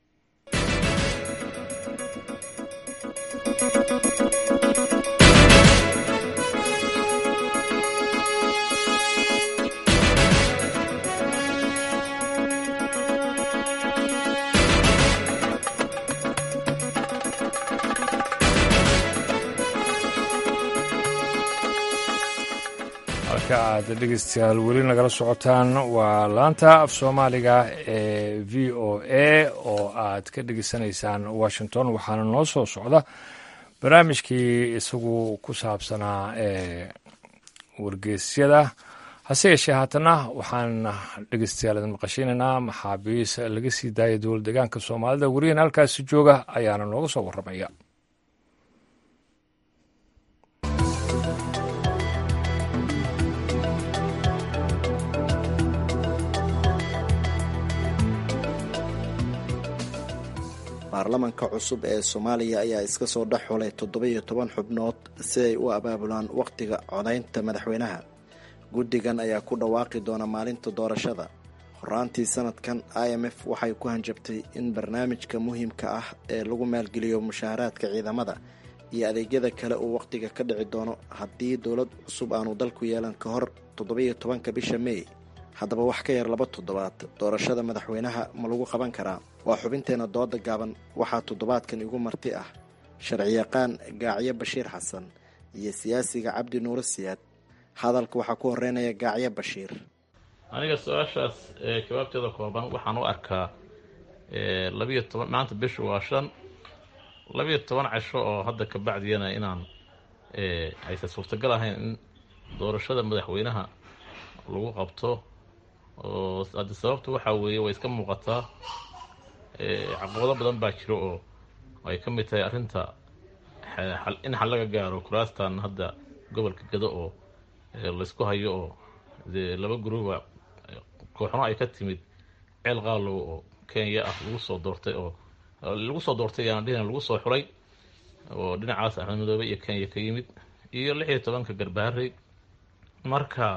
halka aad dhegeystayaal weli nagala socotaan waa laanta af soomaaliga ee v o a oo aad ka dhegeysanaysaan washington waxaana noo soo socda barnaamijkii isagu ku saabsanaa ee wargeysyada hase yeeshee haatana waxaan dhegeystayaal idin maqashinaynaa maxaabiis laga sii daaya dowlad deegaanka soomaalida weriyan halkaasi jooga ayaana nooga soo warramaya baarlamanka cusub ee soomaaliya ayaa iska soo dhex xulay toddoba-iyo toban xubnood si ay u abaabulaan wakhtiga codaynta madaxweynaha guddigan ayaa ku dhawaaqi doona maalinta doorashada horaantii sanadkan i m f waxay ku hanjabtay in barnaamijka muhiimka ah ee lagu maalgeliyo mushaaharaadka ciidamada iyo adeegyada kale uu wakhtiga ka dhici doono haddii dowlad cusub aanu dalku yeelan ka hor toddoba-iyo tobanka bisha mey haddaba wax ka yar laba toddobaad doorashada madaxweynaha ma lagu qaban karaa waa xubinteena dooda gaaban waxaa toddobaadkan igu marti ah sharciyaqaan gaacyo bashiir xasan iyo siyaasiga cabdi nuuro siyaad hadalka waxaa ku horeynaya gaacyo bashiir aniga su-aashaas jawaabteeda kooban waxaan u arkaa labiyo toban maanta bishu waa shan labiyo toban casho oo hadda ka bacdiyana inaan aysan suurtagal ahayn in doorashada madaxweynaha lagu qabto oo haddi sababta waxaa weeye way iska muuqataa caqabado badan baa jiro oo ay ka mid tahay arrinta in xal laga gaaro kuraastan hadda gobolka gado oo laysku hayo oo dee laba guruba kooxno ay ka timid ceel qaalow oo kenya ah lagu soo doortay oo lagu soo doortay yaan dhihin lagu soo xulay oo dhinacaas axmed madoobe iyo kenya ka yimid iyo lix iyo tobanka garbaharey marka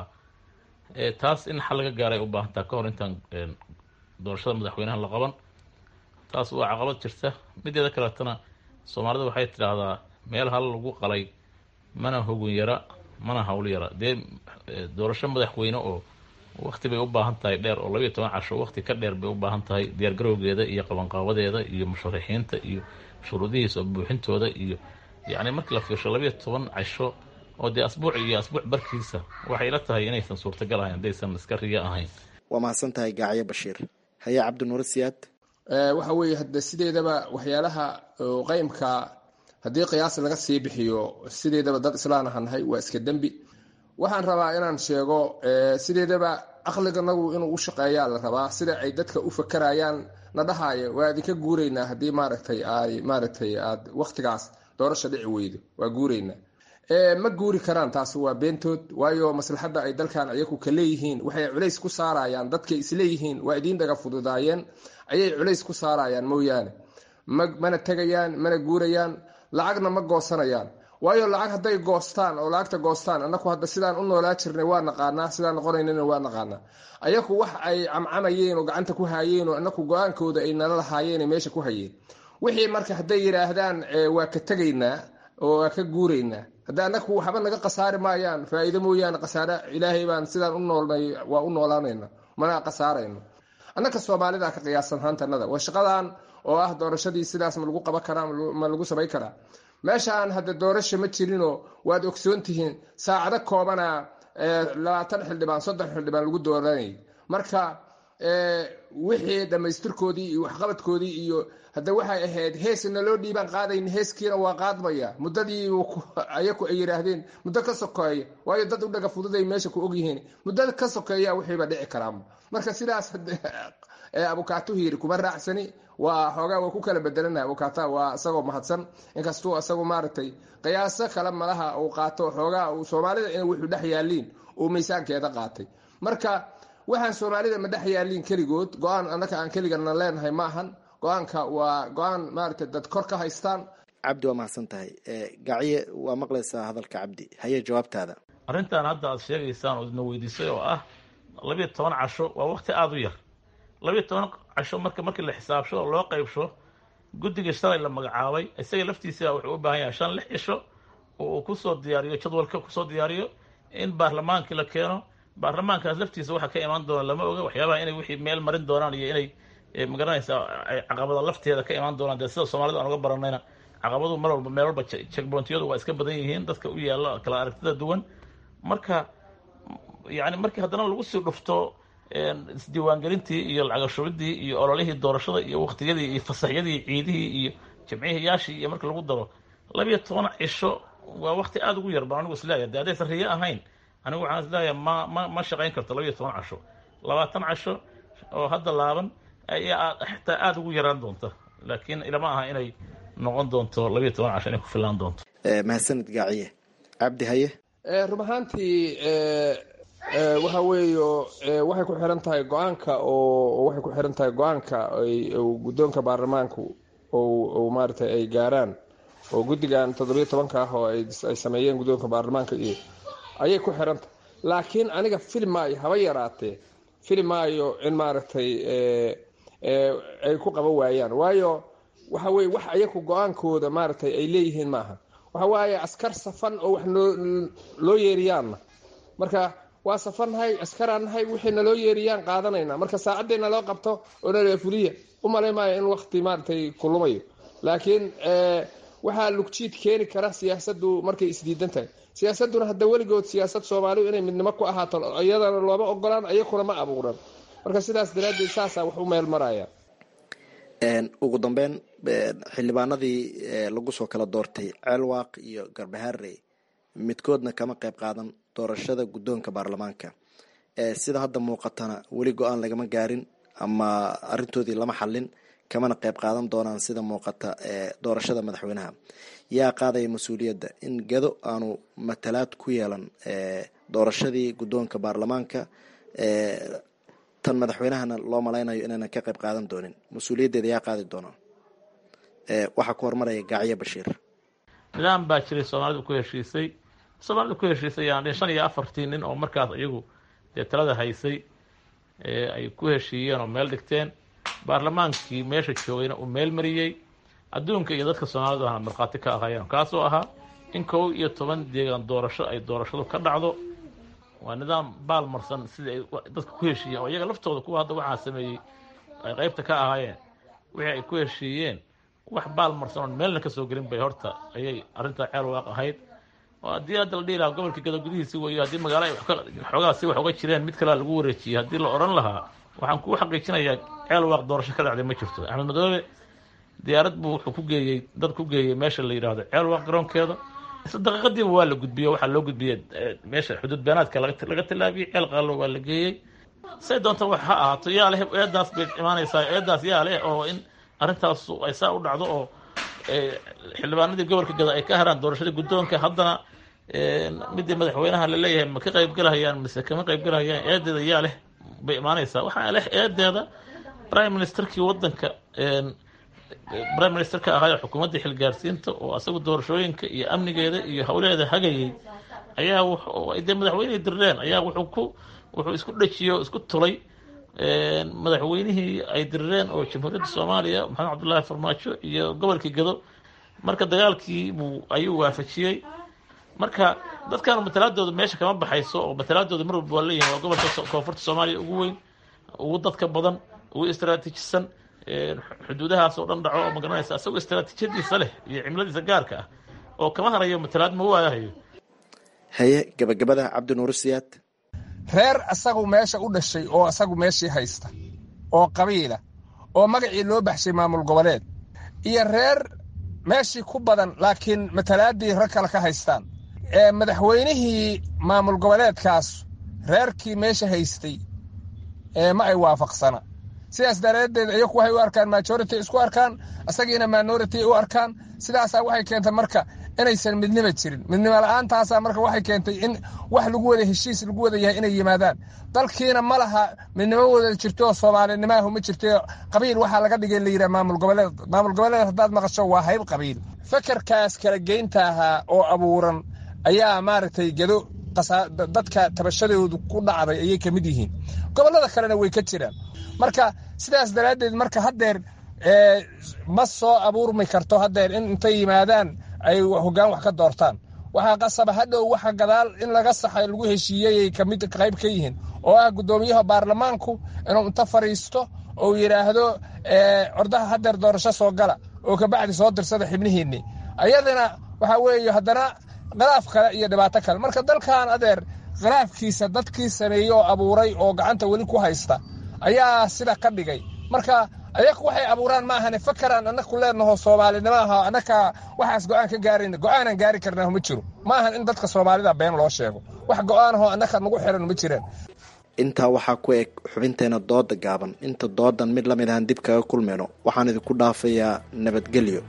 taas in xal laga gaaray u baahantaa ka hor intaan doorashada madaxweynaha la qaban taas waa caqabad jirta mideeda kaleetana soomaalida waxay tidhaahdaa meel hal lagu qalay mana hogun yara mana hawl yara dee doorasho madaxweyne oo wakti bay u baahan tahay dheer oo labiiyo toban casho wakti ka dheer bay u baahan tahay diyaargarowgeeda iyo qabanqaabadeeda iyo musharaxiinta iyo shuruudihiisa buuxintooda iyo yacni markii la fiirsho labiiyo toban casho oo dee asbuuc iyo asbuuc barkiisa waxay ila tahay inaysan suurtagal ahayn haddaysan iska riyo ahayn waa mahadsan tahay gaacyo bashiir haye cabdinuuro siyaad waxa weeye hadda sideedaba waxyaalaha qeymka haddii qiyaas laga sii bixiyo sideedaba dad islaan ahaan nahay waa iska dembi waxaan rabaa inaan sheego sideedaba aqliganagu inuu u shaqeeyaa la rabaa sida ay dadka u fakarayaan na dhahaayo waa idinka guuraynaa haddii maaragtay ay maaragtay aad waktigaas doorasha dhici weydo waa guuraynaa ma guuri karaan taasi waa beentood waayo maslaxadda ay dalkan ayaku ka leeyihiin waxay culays ku saarayaan dadkay isleeyihiin waa idiin dhaga fududaayeen ayay culays ku saarayaan mooyaane mana tegayaan mana guurayaan lacagna ma goosanayaan waayo lacag hadday goostaan oo lacagta goostaan anaku hadda sidaan u noolaa jirnay waa naqaanaa sidaan noqonaynana waa naqaanaa ayaku wax ay camcamayeen oo gacanta ku haayeen oo anaku go-aankooda ay nala lahaayeen meesha ku hayeen wixii marka hadday yidhaahdaan waa ka tegaynaa oo waa ka guuraynaa hadda anaku waxba naga khasaari maayaan faa-iido mooyaane khasaare ilaahay baan sidaan u noolnay waa u noolaanayna mana khasaarayno annaka soomaalida ka qiyaasan haantanada waa shaqadan oo ah doorashadii sidaas ma lagu qaban karaa ma lagu samayn karaa meeshaan hadda doorasha ma jirinoo waad ogsoon tihiin saacado koobana labaatan xildhibaan soddon xildhibaan lagu dooranayay marka wixii dhammaystirkoodii iyo waxqabadkoodii iyo hadda waxay ahayd heesna loo dhiibaan qaadayn heeskiina waa qaadmaya muddadii ayaku ay yidhaahdeen muddo ka sokeeya waayo dad u dhaga fududay meesha ku ogyihiin muddada ka sokeeya wixiiba dhici karaama marka sidaas abukaatuhu yiri kuma raacsani waa xoogaa waa ku kala bedelana abukaata waa isagoo mahadsan inkastuu isagu maaragtay qiyaaso kale malaha uu qaato xoogaa uu soomaalida in wuxuu dhex yaaliin uu miisaankeeda qaatay marka waxaan soomaalida ma dhex yaaliin keligood go-aan annaka aan keligana leenahay ma ahan go-aanka waa go-aan maaragtay dad kor ka haystaan cabdi waa mahadsan tahay gacye waa maqlaysaa hadalka cabdi haye jawaabtaada arrintan hadda aad sheegaysaan oo idna weydiisay oo ah labiyo toban casho waa waqti aada u yar labiyo toban casho marka markii la xisaabsho oo loo qaybsho guddiga shalay la magacaabay isaga laftiisa wuxuu u baahan yahay shan lix cisho oo uu kusoo diyaariyo jadwalka kusoo diyaariyo in baarlamaankii la keeno baarlamaankaas laftiisa waxa ka imaan doona lama oga waxyaabaha inay wixii meel marin doonaan iyo inay magaranaysaa ay caqabada lafteeda ka imaan doonaan dee sida soomaalida aan uga baranayna caqabadu mar walba meel walba checkpointiyadu waa iska badan yihiin dadka u yaalla kala aragtida duwan marka yani markii haddana lagu sii dhufto isdiiwaangelintii iyo lacagashubidii iyo ololihii doorashada iyo waktiyadii iyo fasaxyadii ciidihii iyo jamcihiyaashii iyo marka lagu daro labiyo toban cisho waa wakti aada ugu yar baan anigu isleeyahay de haddaysan riyo ahayn anigu waxaan isleeyahay ma ma ma shaqayn karto labiyo toban casho labaatan casho oo hadda laaban ayaa xitaa aada ugu yaraan doonta laakiin ilama aha inay noqon doonto labiyo toban casho inay ku filaan doonto mahadsanid gaaciye cabdi haye run ahaantii waxa weeyo waxay ku xiran tahay go-aanka oo waxay ku xiran tahay go-aanka guddoonka baarlamaanku o maaragtay ay gaaraan oo guddigan toddobiyo tobanka ah oo ay sameeyeen guddoonka baarlamaanka iyo ayay ku xiran tahay laakiin aniga fili maayo haba yaraatee fili maayo in maaragtay ay ku qaban waayaan waayo waxa weye wax ayaku go-aankooda maaragtay ay leeyihiin maaha waxa waaye askar safan oo wax loo yeeriyaanna marka waa safannahay askaraan nahay wixii naloo yeeriyaan qaadanayna marka saacaddeena loo qabto oo nala fuliya u malay maayo in wakti maaragtay kulumayo laakiin waxaa lugjiid keeni kara siyaasaddu markay isdiidan tahay siyaasadduna hadda weligood siyaasad soomaalidu inay midnimo ku ahaato iyadana looma ogolaan iyakuna ma abuuran marka sidaas daraaddeed saasaa wax u meel maraya ugu dambeyn xildhibaanadii lagu soo kala doortay ceelwaaq iyo garbaharey midkoodna kama qayb qaadan doorashada guddoonka baarlamaanka sida hadda muuqatana weli go-aan lagama gaarin ama arintoodii lama xallin kamana qayb qaadan doonaan sida muuqata doorashada madaxweynaha yaa qaadaya mas-uuliyadda in gado aanu matalaad ku yeelan doorashadii guddoonka baarlamaanka tan madaxweynahana loo malaynayo inaynan ka qayb qaadan doonin mas-uuliyaddeeda yaa qaadi doona waxaa ku hormaraya gacyo bashiir nidaam baa jiray soomaalidu ku heshiisay soomaalidu ku heshiisay yani shan iyo afartii nin oo markaas iyagu dee talada haysay ay ku heshiiyeen oo meel dhigteen baarlamaankii meesha joogayna uu meel mariyey adduunka iyo dadka soomaalidu ahna markhaati ka ahaayeen kaasoo ahaa in kow iyo toban deegaan doorasho ay doorashadu ka dhacdo waa nidaam baalmarsan sidii ay dadka ku heshiiyeen oo iyaga laftooda kuwa hadda waxaa sameeyey ay qeybta ka ahaayeen wixii ay ku heshiiyeen wax baalmarsan oon meelna kasoo gelin bay horta ayay arrintaa ceel waaq ahayd oo haddii hadda la dhihi lahaa gobolka gado gudihiisi weeyo haddii magaalo ay xoogaa si wax uga jireen mid kalea lagu wareejiyey haddii la odhan lahaa waxaan kuu xaqiijinayaa ceel waaq doorasho ka dhacday ma jirto axmed madoobe diyaarad buu wuxuu ku geeyey dad ku geeyey meesha la yidhaahdo ceel waaq garoonkeeda isla daqiiqadiiba waa la gudbiyey waxaa loo gudbiyey meesha xuduud beenaadka laga tallaabiyey ceel qaalo waa la geeyey say doonta wax ha ahaato yaa leh eedaas bay imaanaysaa eedaas yaa leh oo in arrintaas ay saa u dhacdo oo xildhibaanadii gobolka gada ay ka haraan doorashada guddoonka haddana midii madaxweynaha la leeyahay ma ka qaybgalahayaan mise kama qaybgalahayaan eedeeda yaa leh bay imaanaysaa waxaa leh eedeeda prime ministerkii wadanka prime minister ka ahaayoo xukuumaddii xilgaarsiinta oo asagu doorashooyinka iyo amnigeeda iyo howleeda hagayay ayaa dee madaxweynihii dirreen ayaa wuxuu ku wuxuu isku dhejiyey oo isku tulay madaxweynihii ay dirireen oo jamhuuriyadda soomaaliya maxamed cabdullaahi farmaajo iyo gobolkii gado marka dagaalkii buu ayuu waafajiyey marka dadkan matalaadooda meesha kama baxayso oo matalaadooda mar walba waa leeyihin waa gobolka koonfurta soomaaliya ugu weyn ugu dadka badan ugu istraatiijisan xuduudahaas oo dhan dhaco oo magaranaysa isagoo istraatiijiyadiisa leh iyo cimiladiisa gaarka ah oo kama harayo matalaad ma waayahayo haye gabagabada cabdinuur siyaad reer asagu meesha u dhashay oo asagu meeshii haysta oo qabiila oo magacii loo baxshay maamul goboleed iyo reer meeshii ku badan laakiin matalaadii rag kale ka haystaan ee madaxweynihii maamul goboleedkaas reerkii meesha haystay ee ma ay waafaqsana sidaas daraaddeed iyaku waxay u arkaan majority isku arkaan asagiina minority u arkaan sidaasaa waxay keentay marka inaysan midnima jirin midnimo la-aantaasa marka waxay keentay in wax lagu wada heshiis lagu wada yahay inay yimaadaan dalkiina ma laha midnimo wada jirto soomaalinimaahu ma jirto qabiil waxaa laga dhigay la yidhaha maamul goboleed maamul goboleed haddaad maqasho waa hayb qabiil fekerkaas kala geynta ahaa oo abuuran ayaa maaragtay gedo dadka tabashadoodu ku dhacday ayay ka mid yihiin gobollada kalena way ka jiraan marka sidaas daraaddeed marka haddeer ma soo abuurmi karto haddeer in intay yimaadaan ay hoggaan wax ka doortaan waxaa qasaba hadhow waxa gadaal in laga saxay lagu heshiiyeyay kamid qayb ka yihiin oo ah guddoomiyaha baarlamaanku inuu inta fadhiisto ou yidhaahdo ordaha haddeer doorasho soo gala oo kabacdi soo dirsada xibnihiinni ayadana waxaa weeye haddana khilaaf kale iyo dhibaato kale marka dalkan adeer khilaafkiisa dadkii sameeyey oo abuuray oo gacanta weli ku haysta ayaa sida ka dhigay marka ayaku waxay abuuraan ma ahane fakaraan annaku leenaho soomaalinimo aha annaka waxaas go-aan ka gaarayna go-aanaan gaari karnaaho ma jiro ma ahan in dadka soomaalida been loo sheego wax go-aanahoo annaka nagu xiran ma jiraan intaa waxaa ku eg xubinteena dooda gaaban inta doodan mid lamid ahan dib kaga kulmayno waxaan idinku dhaafayaa nabadgelyo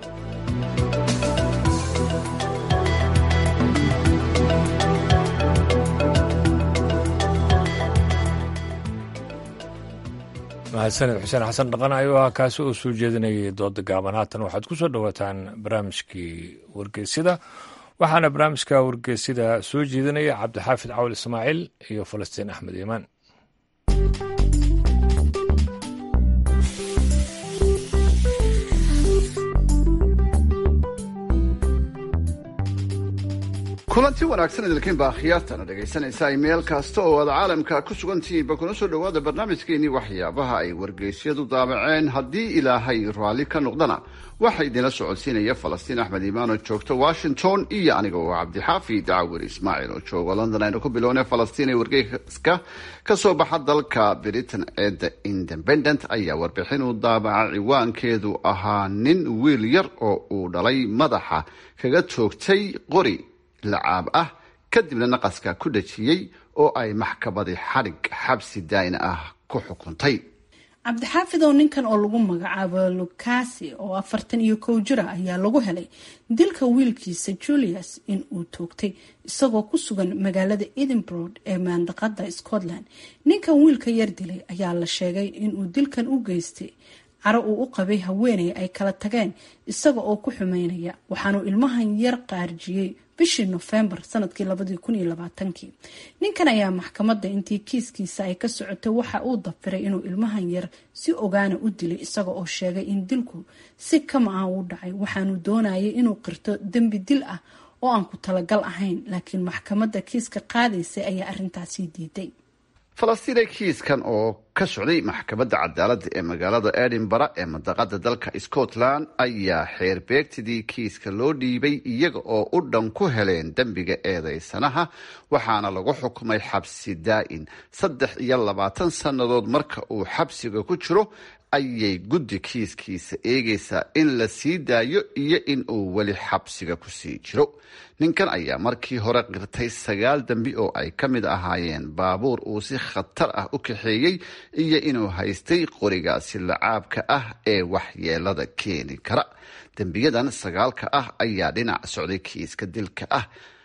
mahadsaned xuseen xasan dhaqan ayuu ahaa kaasi oo soo jeedinayay dooda gaaban haatan waxaad ku soo dhowaataan barnaamijkii wargeysida waxaana barnaamijka wargeysida soo jeedinaya cabdixaafid cawl ismaaciil iyo falastiin axmed iimaan kulanti wanaagsan idilkiinba akhyaartana dhegaysanaysaa meel kasta oo aad caalamka ku sugantihiinba kuna soo dhowaada barnaamijkeenii waxyaabaha ay wargeysyadu daabaceen haddii ilaahay raalli ka noqdana waxaa idinla socodsiinaya falastiin axmed iimaan oo joogta washington iyo aniga oo cabdixaafid cawir ismaaciil oo jooga london aynu ku bilownay falastiin ee wargeyska ka soo baxa dalka britain ee the independent ayaa warbixin uu daabaca ciwaankeedu ahaa nin wiil yar oo uu dhalay madaxa kaga toogtay qori lacaab ah kadibna naqaska ku dhajiyey oo ay maxkamadi xadhig xabsi daa'in ah ku xukuntay cabdixaafid oo ninkan oo lagu magacaabo lukasi oo afartan iyo kow jira ayaa lagu helay dilka wiilkiisa julius in uu toogtay isagoo ku sugan magaalada edinburgh ee maandaqada scotland ninkan wiilka yar dilay ayaa la sheegay inuu dilkan u geystay caro uu u qabay haweeney ay kala tageen isaga oo ku xumeynaya waxaanuu ilmahan yar qaarjiyey bishii nofembar sanadkii labadii kun iyo labaatankii ninkan ayaa maxkamadda intii kiiskiisa ay ka socotay waxa uu dafiray inuu ilmahan yar si ogaana u dilay isaga oo sheegay in dilku si kama ah u dhacay waxaanu doonayay inuu qirto dembi dil ah oo aan ku talagal ahayn laakiin maxkamadda kiiska qaadaysay ayaa arintaasi diiday falastiine kiiskan oo ka socday maxkamadda cadaaladda ee magaalada edinburgh ee mandaqada dalka scotland ayaa xeerbeegtidii kiiska loo dhiibay iyaga oo u dhan ku heleen dembiga eedeysanaha waxaana lagu xukumay xabsi daa'in saddex iyo labaatan sannadood marka uu xabsiga ku jiro ayay guddi kiiskiisa eegaysaa in la sii daayo iyo in uu weli xabsiga kusii jiro ninkan ayaa markii hore qirtay sagaal dembi oo ay ka mid ahaayeen baabuur uu si khatar ah u kaxeeyey iyo inuu haystay qorigaasi lacaabka ah ee waxyeelada keeni kara dembiyadan sagaalka ah ayaa dhinac socday kiiska dilka ah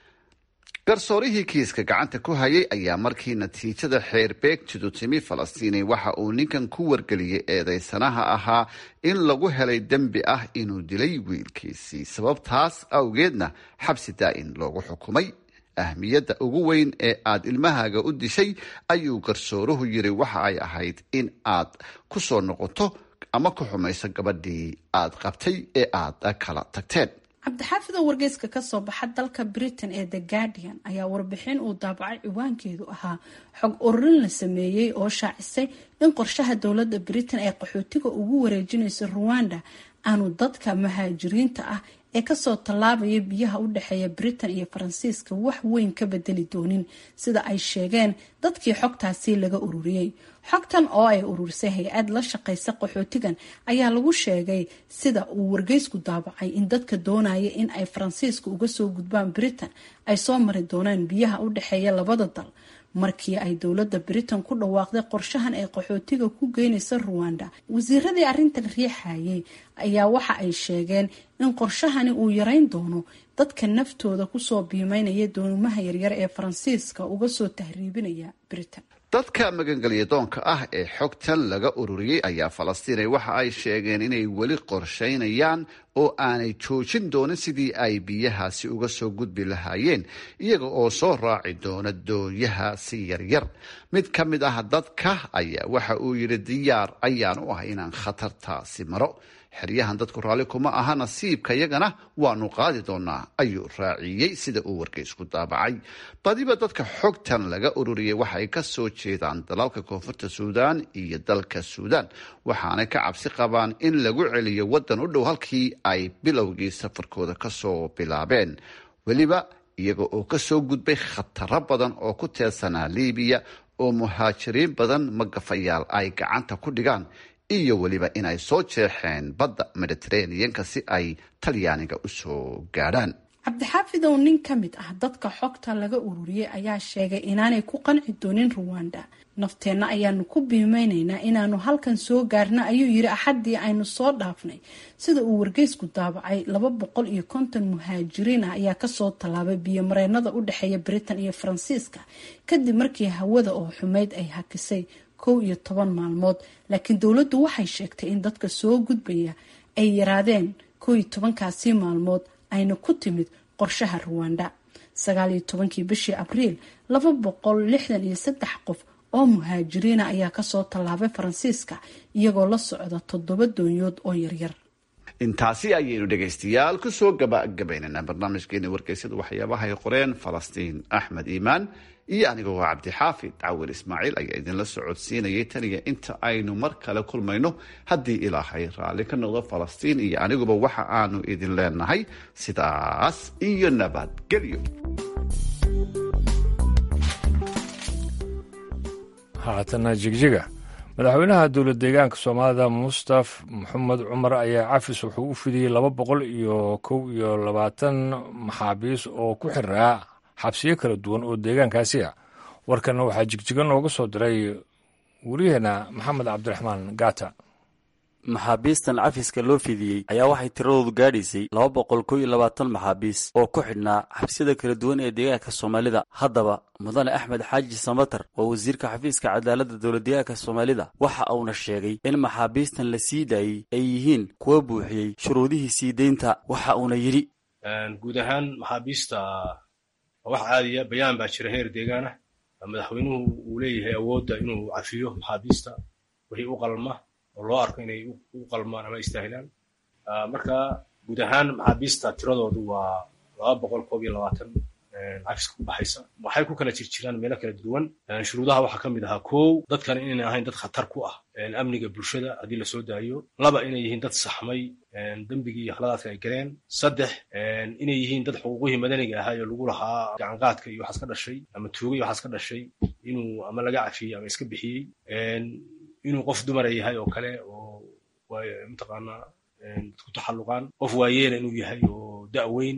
garsoorihii kiiska gacanta ku hayay ayaa markii natiijada xeerbeegtidu timi falastiini waxa uu ninkan ku wargeliyey eedeysanaha ahaa in lagu helay dembi ah inuu dilay wiilkiisii sababtaas awgeedna xabsi daa'in loogu xukumay ahmiyadda ugu weyn ee aad ilmahaaga u dishay ayuu garsooruhu yiri waxa ay ahayd in aad ku soo noqoto ama ku xumayso gabadhii aad qabtay ee aad kala tagteen cabdixaafid oo wargeyska kasoo baxa dalka britain ee the guardian ayaa warbixin uu daabacay ciwaankeedu ahaa xog ururin la sameeyey oo shaacisay in qorshaha dowladda britain ee qaxootiga ugu wareejinayso ruwanda aanu dadka muhaajiriinta ah ee kasoo tallaabaya biyaha u dhexeeya britain iyo faransiiska wax weyn ka bedeli doonin sida ay sheegeen dadkii xogtaasi laga ururiyey xogtan oo ay ururisay hay-ad la shaqaysa qaxootigan ayaa lagu sheegay sida uu wargeysku daabacay in dadka doonaya in ay faransiiska uga soo gudbaan britain ay soo mari doonaan biyaha u dhexeeya labada dal markii ay dowladda britain ku dhawaaqday qorshahan ay qaxootiga ku geynaysa ruwanda wasiiradii arrintan riixayay ayaa waxa ay sheegeen in qorshahani uu yareyn doono dadka naftooda kusoo biimeynaya doonumaha yaryar ee faransiiska uga soo tahriibinaya britain dadka magangelya doonka ah ee xogtan laga ururiyey ayaa falastiinay waxa ay sheegeen inay weli qorshaynayaan oo aanay joojin doonin sidii ay biyahaasi uga soo gudbi lahaayeen iyaga oo soo raaci doona doonyahaasi yaryar mid ka mid ah dadka ayaa waxa uu yidhi diyaar ayaan u ah inaan khatartaasi maro xeryahan dadku raalli kuma aha nasiibka yagana waanu qaadi doonaa ayuu raaciyey sida uu wargeysku daabacay badiba dadka xogtan laga ururiyey waxay ka soo jeedaan dalalka koonfurta suudaan iyo dalka suudaan waxaanay ka cabsi qabaan in lagu celiyo waddan u dhow halkii ay bilowgii safarkooda kasoo bilaabeen weliba iyaga oo kasoo gudbay khataro badan oo ku teedsanaa liibiya oo muhaajiriin badan magafayaal ay gacanta ku dhigaan iyo weliba inay soo jeexeen badda mediteraneanka si ay talyaaniga usoo gaadhaan cabdixaafid oo nin ka mid ah dadka xogta laga ururiyey ayaa sheegay inaanay ku qanci doonin ruwanda nafteenna ayaanu ku biimeynaynaa inaanu halkan soo gaarna ayuu yiri axaddii aynu soo dhaafnay sida uu wargeysku daabacay laba boqol iyo konton muhaajiriin ah ayaa kasoo tallaabay biyomareenada u dhexeeya britain iyo faransiiska kadib markii hawada oo xumeyd ay hakisay kow iyo toban maalmood laakiin dowladdu waxay sheegtay in dadka soo gudbaya ay yaraadeen kow iyo tobankaasi maalmood ayna ku timid qorshaha ruwanda sagaal iyo tobankii bishii abriil laba boqol lixdan iyo saddex qof oo muhaajiriina ayaa kasoo tallaabay faransiiska iyagoo la socda toddoba doonyood oo yaryar intaasi ayaynu dhegaystayaal kusoo gabagabaynaynaa barnaamijkeeni wargeysyada waxyaabahay qoreen falastiin axmed iimaan iyo anigoo cabdixaafid cawil ismaaciil ayaa idinla socodsiinayay taniya inta aynu mar kale kulmayno haddii ilaahay raalli ka noqdo falastiin iyo aniguba waxa aanu idin leenahay sidaas iyo nabadgelyo haatana jigjiga madaxweynaha dowlad deegaanka soomaalida mustaf maxamed cumar ayaa cafis wuxuu u fidiyey laba boqol iyo kow iyo labaatan maxaabiis oo ku xiraa xabsiyo kala duwan oo deegaankaasi ah warkanna waxaa jigjiga nooga soo diray wariyaheena maxamed cabdiraxmaan gaata maxaabiistan cafiska loo fidiyey ayaa waxay tiradoodu gaadhaysay laba boqol kow iyo labaatan maxaabiis oo ku xidhnaa xabsiyada kala duwan ee deegaanka soomaalida haddaba mudane axmed xaaji samatar waa wasiirka xafiiska cadaaladda dowladdeegaanka soomaalida waxa uuna sheegay in maxaabiistan la sii daayey ay yihiin kuwa buuxiyey shuruudihii sii deynta waxa uuna yidhi guud ahaan maxaabiista wax caadiya bayaan baa jira heer deegaana madaxweynuhu uu leeyahay awoodda inuu cafiyo maxaabiista wixii u qalma oo loo arko inay u qalmaan ama istaahilaan marka guud ahaan maxaabiista tiradoodu waa laba boqol koob iyo labaatan cafiska ku baxaysa waxay ku kala jirjiraan meelo kala duwan shuruudaha waxaa ka mid ahaa kow dadkan inayna ahayn dad khatar ku ah amniga bulshada haddii lasoo daayo laba inay yihiin dad saxmay dembigii iyo khaladaadka ay galeen saddex inay yihiin dad xuquuqihii madaniga ahaa ee lagu lahaa gacanqaadka iyo waxaas ka dhashay ama tuuga iyo waxaas ka dhashay inuu ama laga cafiyey ama iska bixiyey inuu qof dumara yahay oo kale oo mataqaanaa dadku taxalluqaan qof waayeela inuu yahay oo da'weyn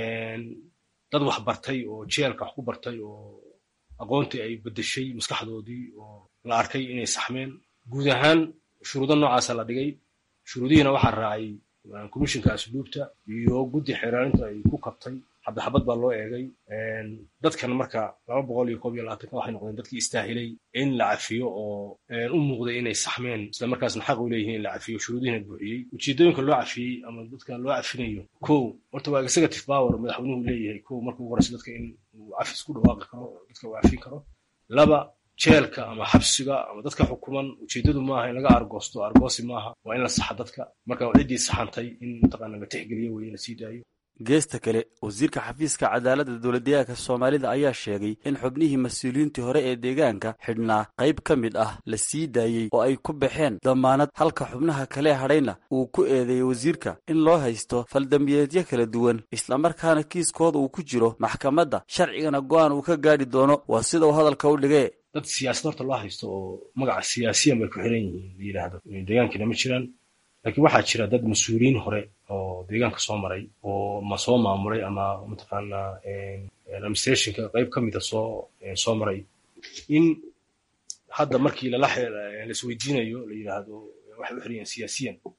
dad wax bartay oo jeelka wax ku bartay oo aqoontii ay beddeshay maskaxdoodii oo la arkay inay saxmeen guud ahaan shuruudo noocaasa la dhigay shuruudihiina waxaa raacay commishinka asluubta iyo guddi xeeraarinta ay ku kabtay xabadxabad baa loo eegay dadkan marka laba boqol iyo koob iyo labaatanka waxay noqdeen dadkii istaahilay in la cafiyo oo u muuqday inay saxmeen isla markaasna xaq u leeyihiin in la cafiyo shuruudihiina buuxiyey ujeedooyinka loo cafiyey ama dadka loo cafinayo kow horta waa executive power madaxweynuhu leeyahay kow marka ugu horeysa dadka in uu cafis ku dhawaaqi karo dadka uu cafin karo laba jeelka ama xabsiga ama dadka xukuman ujeedadu maaha in laga argoosto argoosi maaha waa in la saxa dadka marka ciddii saxantay in mataqaana la tixgeliyo weye la sii daayo geesta kale wasiirka xafiiska cadaaladda dowladdeegaanka soomaalida ayaa sheegay in xubnihii mas-uuliyiintii hore ee deegaanka xidhnaa qayb ka mid ah la sii daayey oo ay ku baxeen damaanad halka xubnaha kale hadhayna uu ku eedeeyey wasiirka in loo haysto faldambiyeedyo kala duwan islamarkaana kiiskooda uu ku jiro maxkamadda sharcigana go'aan uu ka gaadhi doono waa sida uu hadalka u dhigee dad siyaasad horta loo haysto oo magaca siyaasiyan bay ku xiran yihiin la yidhaahdo deegaankiina ma jiraan laakiin waxaa jira dad mas-uuliyiin hore oo deegaanka soo maray oo ma soo maamulay ama mataqaanaa administrationka qayb ka mida soo soo maray in hadda markii lala laisweydiinayo la yidhaahdo waxay u xiran yihiin siyaasiyan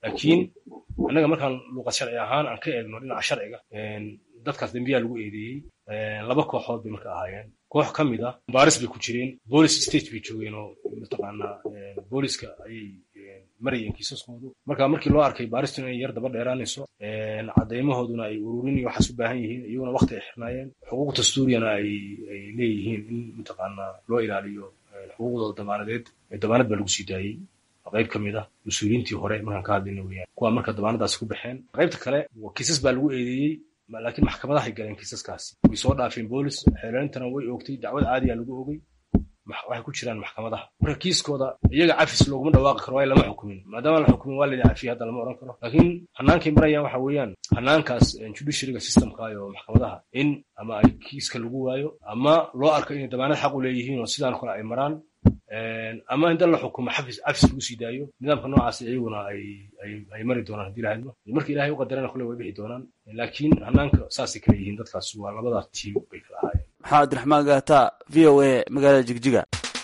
laakiin annaga markaan luuqad sharci ahaan aan ka eegno dhinaca sharciga dadkaas dembiyaa lagu eedeeyey laba kooxood bay marka ahaayeen koox ka mid ah baaris bay ku jireen police state bay joogeen oo mataqaanaa booliska ayay marayeen kiisaskoodu marka markii loo arkay baaristu inay yar daba dheeraanayso cadeymahooduna ay ururin iyo waxaas u baahan yihiin iyaguna waqti ay xirnaayeen xuquuq dastuuriyana ay ay leeyihiin in mataqaanaa loo ilaaliyo xuquuqdooda damaanadeed damaanad baa lagu sii daayey qayb ka mid ah mas-uuliyiintii hore markaan ka hadlayna weyaan kuwa marka damaanadaasi ku baxeen qaybta kale kiisas baa lagu eedeeyey laakiin maxkamadahay galeen kiisaskaasi way soo dhaafeen boolis xeelelintana way oogtay dacwad caadiya lagu ogay waxay ku jiraan maxkamadaha marka kiiskooda iyaga cafis looguma dhawaaqi karo waayo lama xukumin maadaama la xukumin waa layidhi cafiya hadda lama odhan karo laakiin hanaankay marayaan waxa weeyaan hanaankaas judiciaryga systemka iyo maxkamadaha in ama ay kiiska lagu waayo ama loo arko inay damaanad xaq u leeyihiin oo sidaan kale ay maraan ama in dan la xukumo xafis cafis lagu sii daayo nidaamka noocaas iyaguna ay ay ay mari doonaan haddii lahadmo marka ilaahay u qadarana kule way bixi doonaan laakiin hanaanka saasay kala yihiin dadkaas waa labada tiim bay kala ahaayeen maxaa abdiraxmaan gaata v o a magaalada jigjiga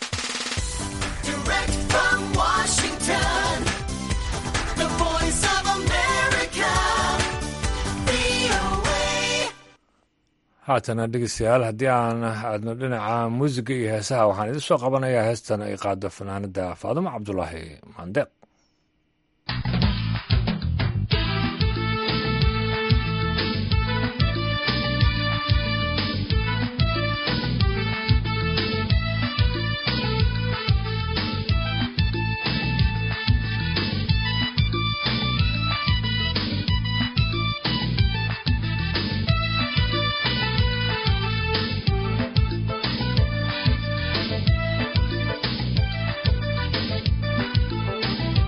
haatana dhegeystayaal haddii aan aadno dhinaca muusiga iyo heesaha waxaan idin soo qabanayaa heestan ay qaado fanaanada faadumo cabdulaahi maandeeq Thank you.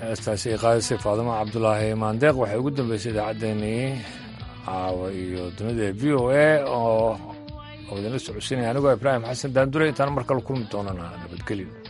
heestaasi ay qaadisay faadimo cabdulaahi maandeeq waxay ugu dambeysay idaacaddeenii caawa iyo dunida v o a oo idinla socodsiinaya anigoo ibraahim xasan daandure intaan mar kale kulmi doonana nabadgelyo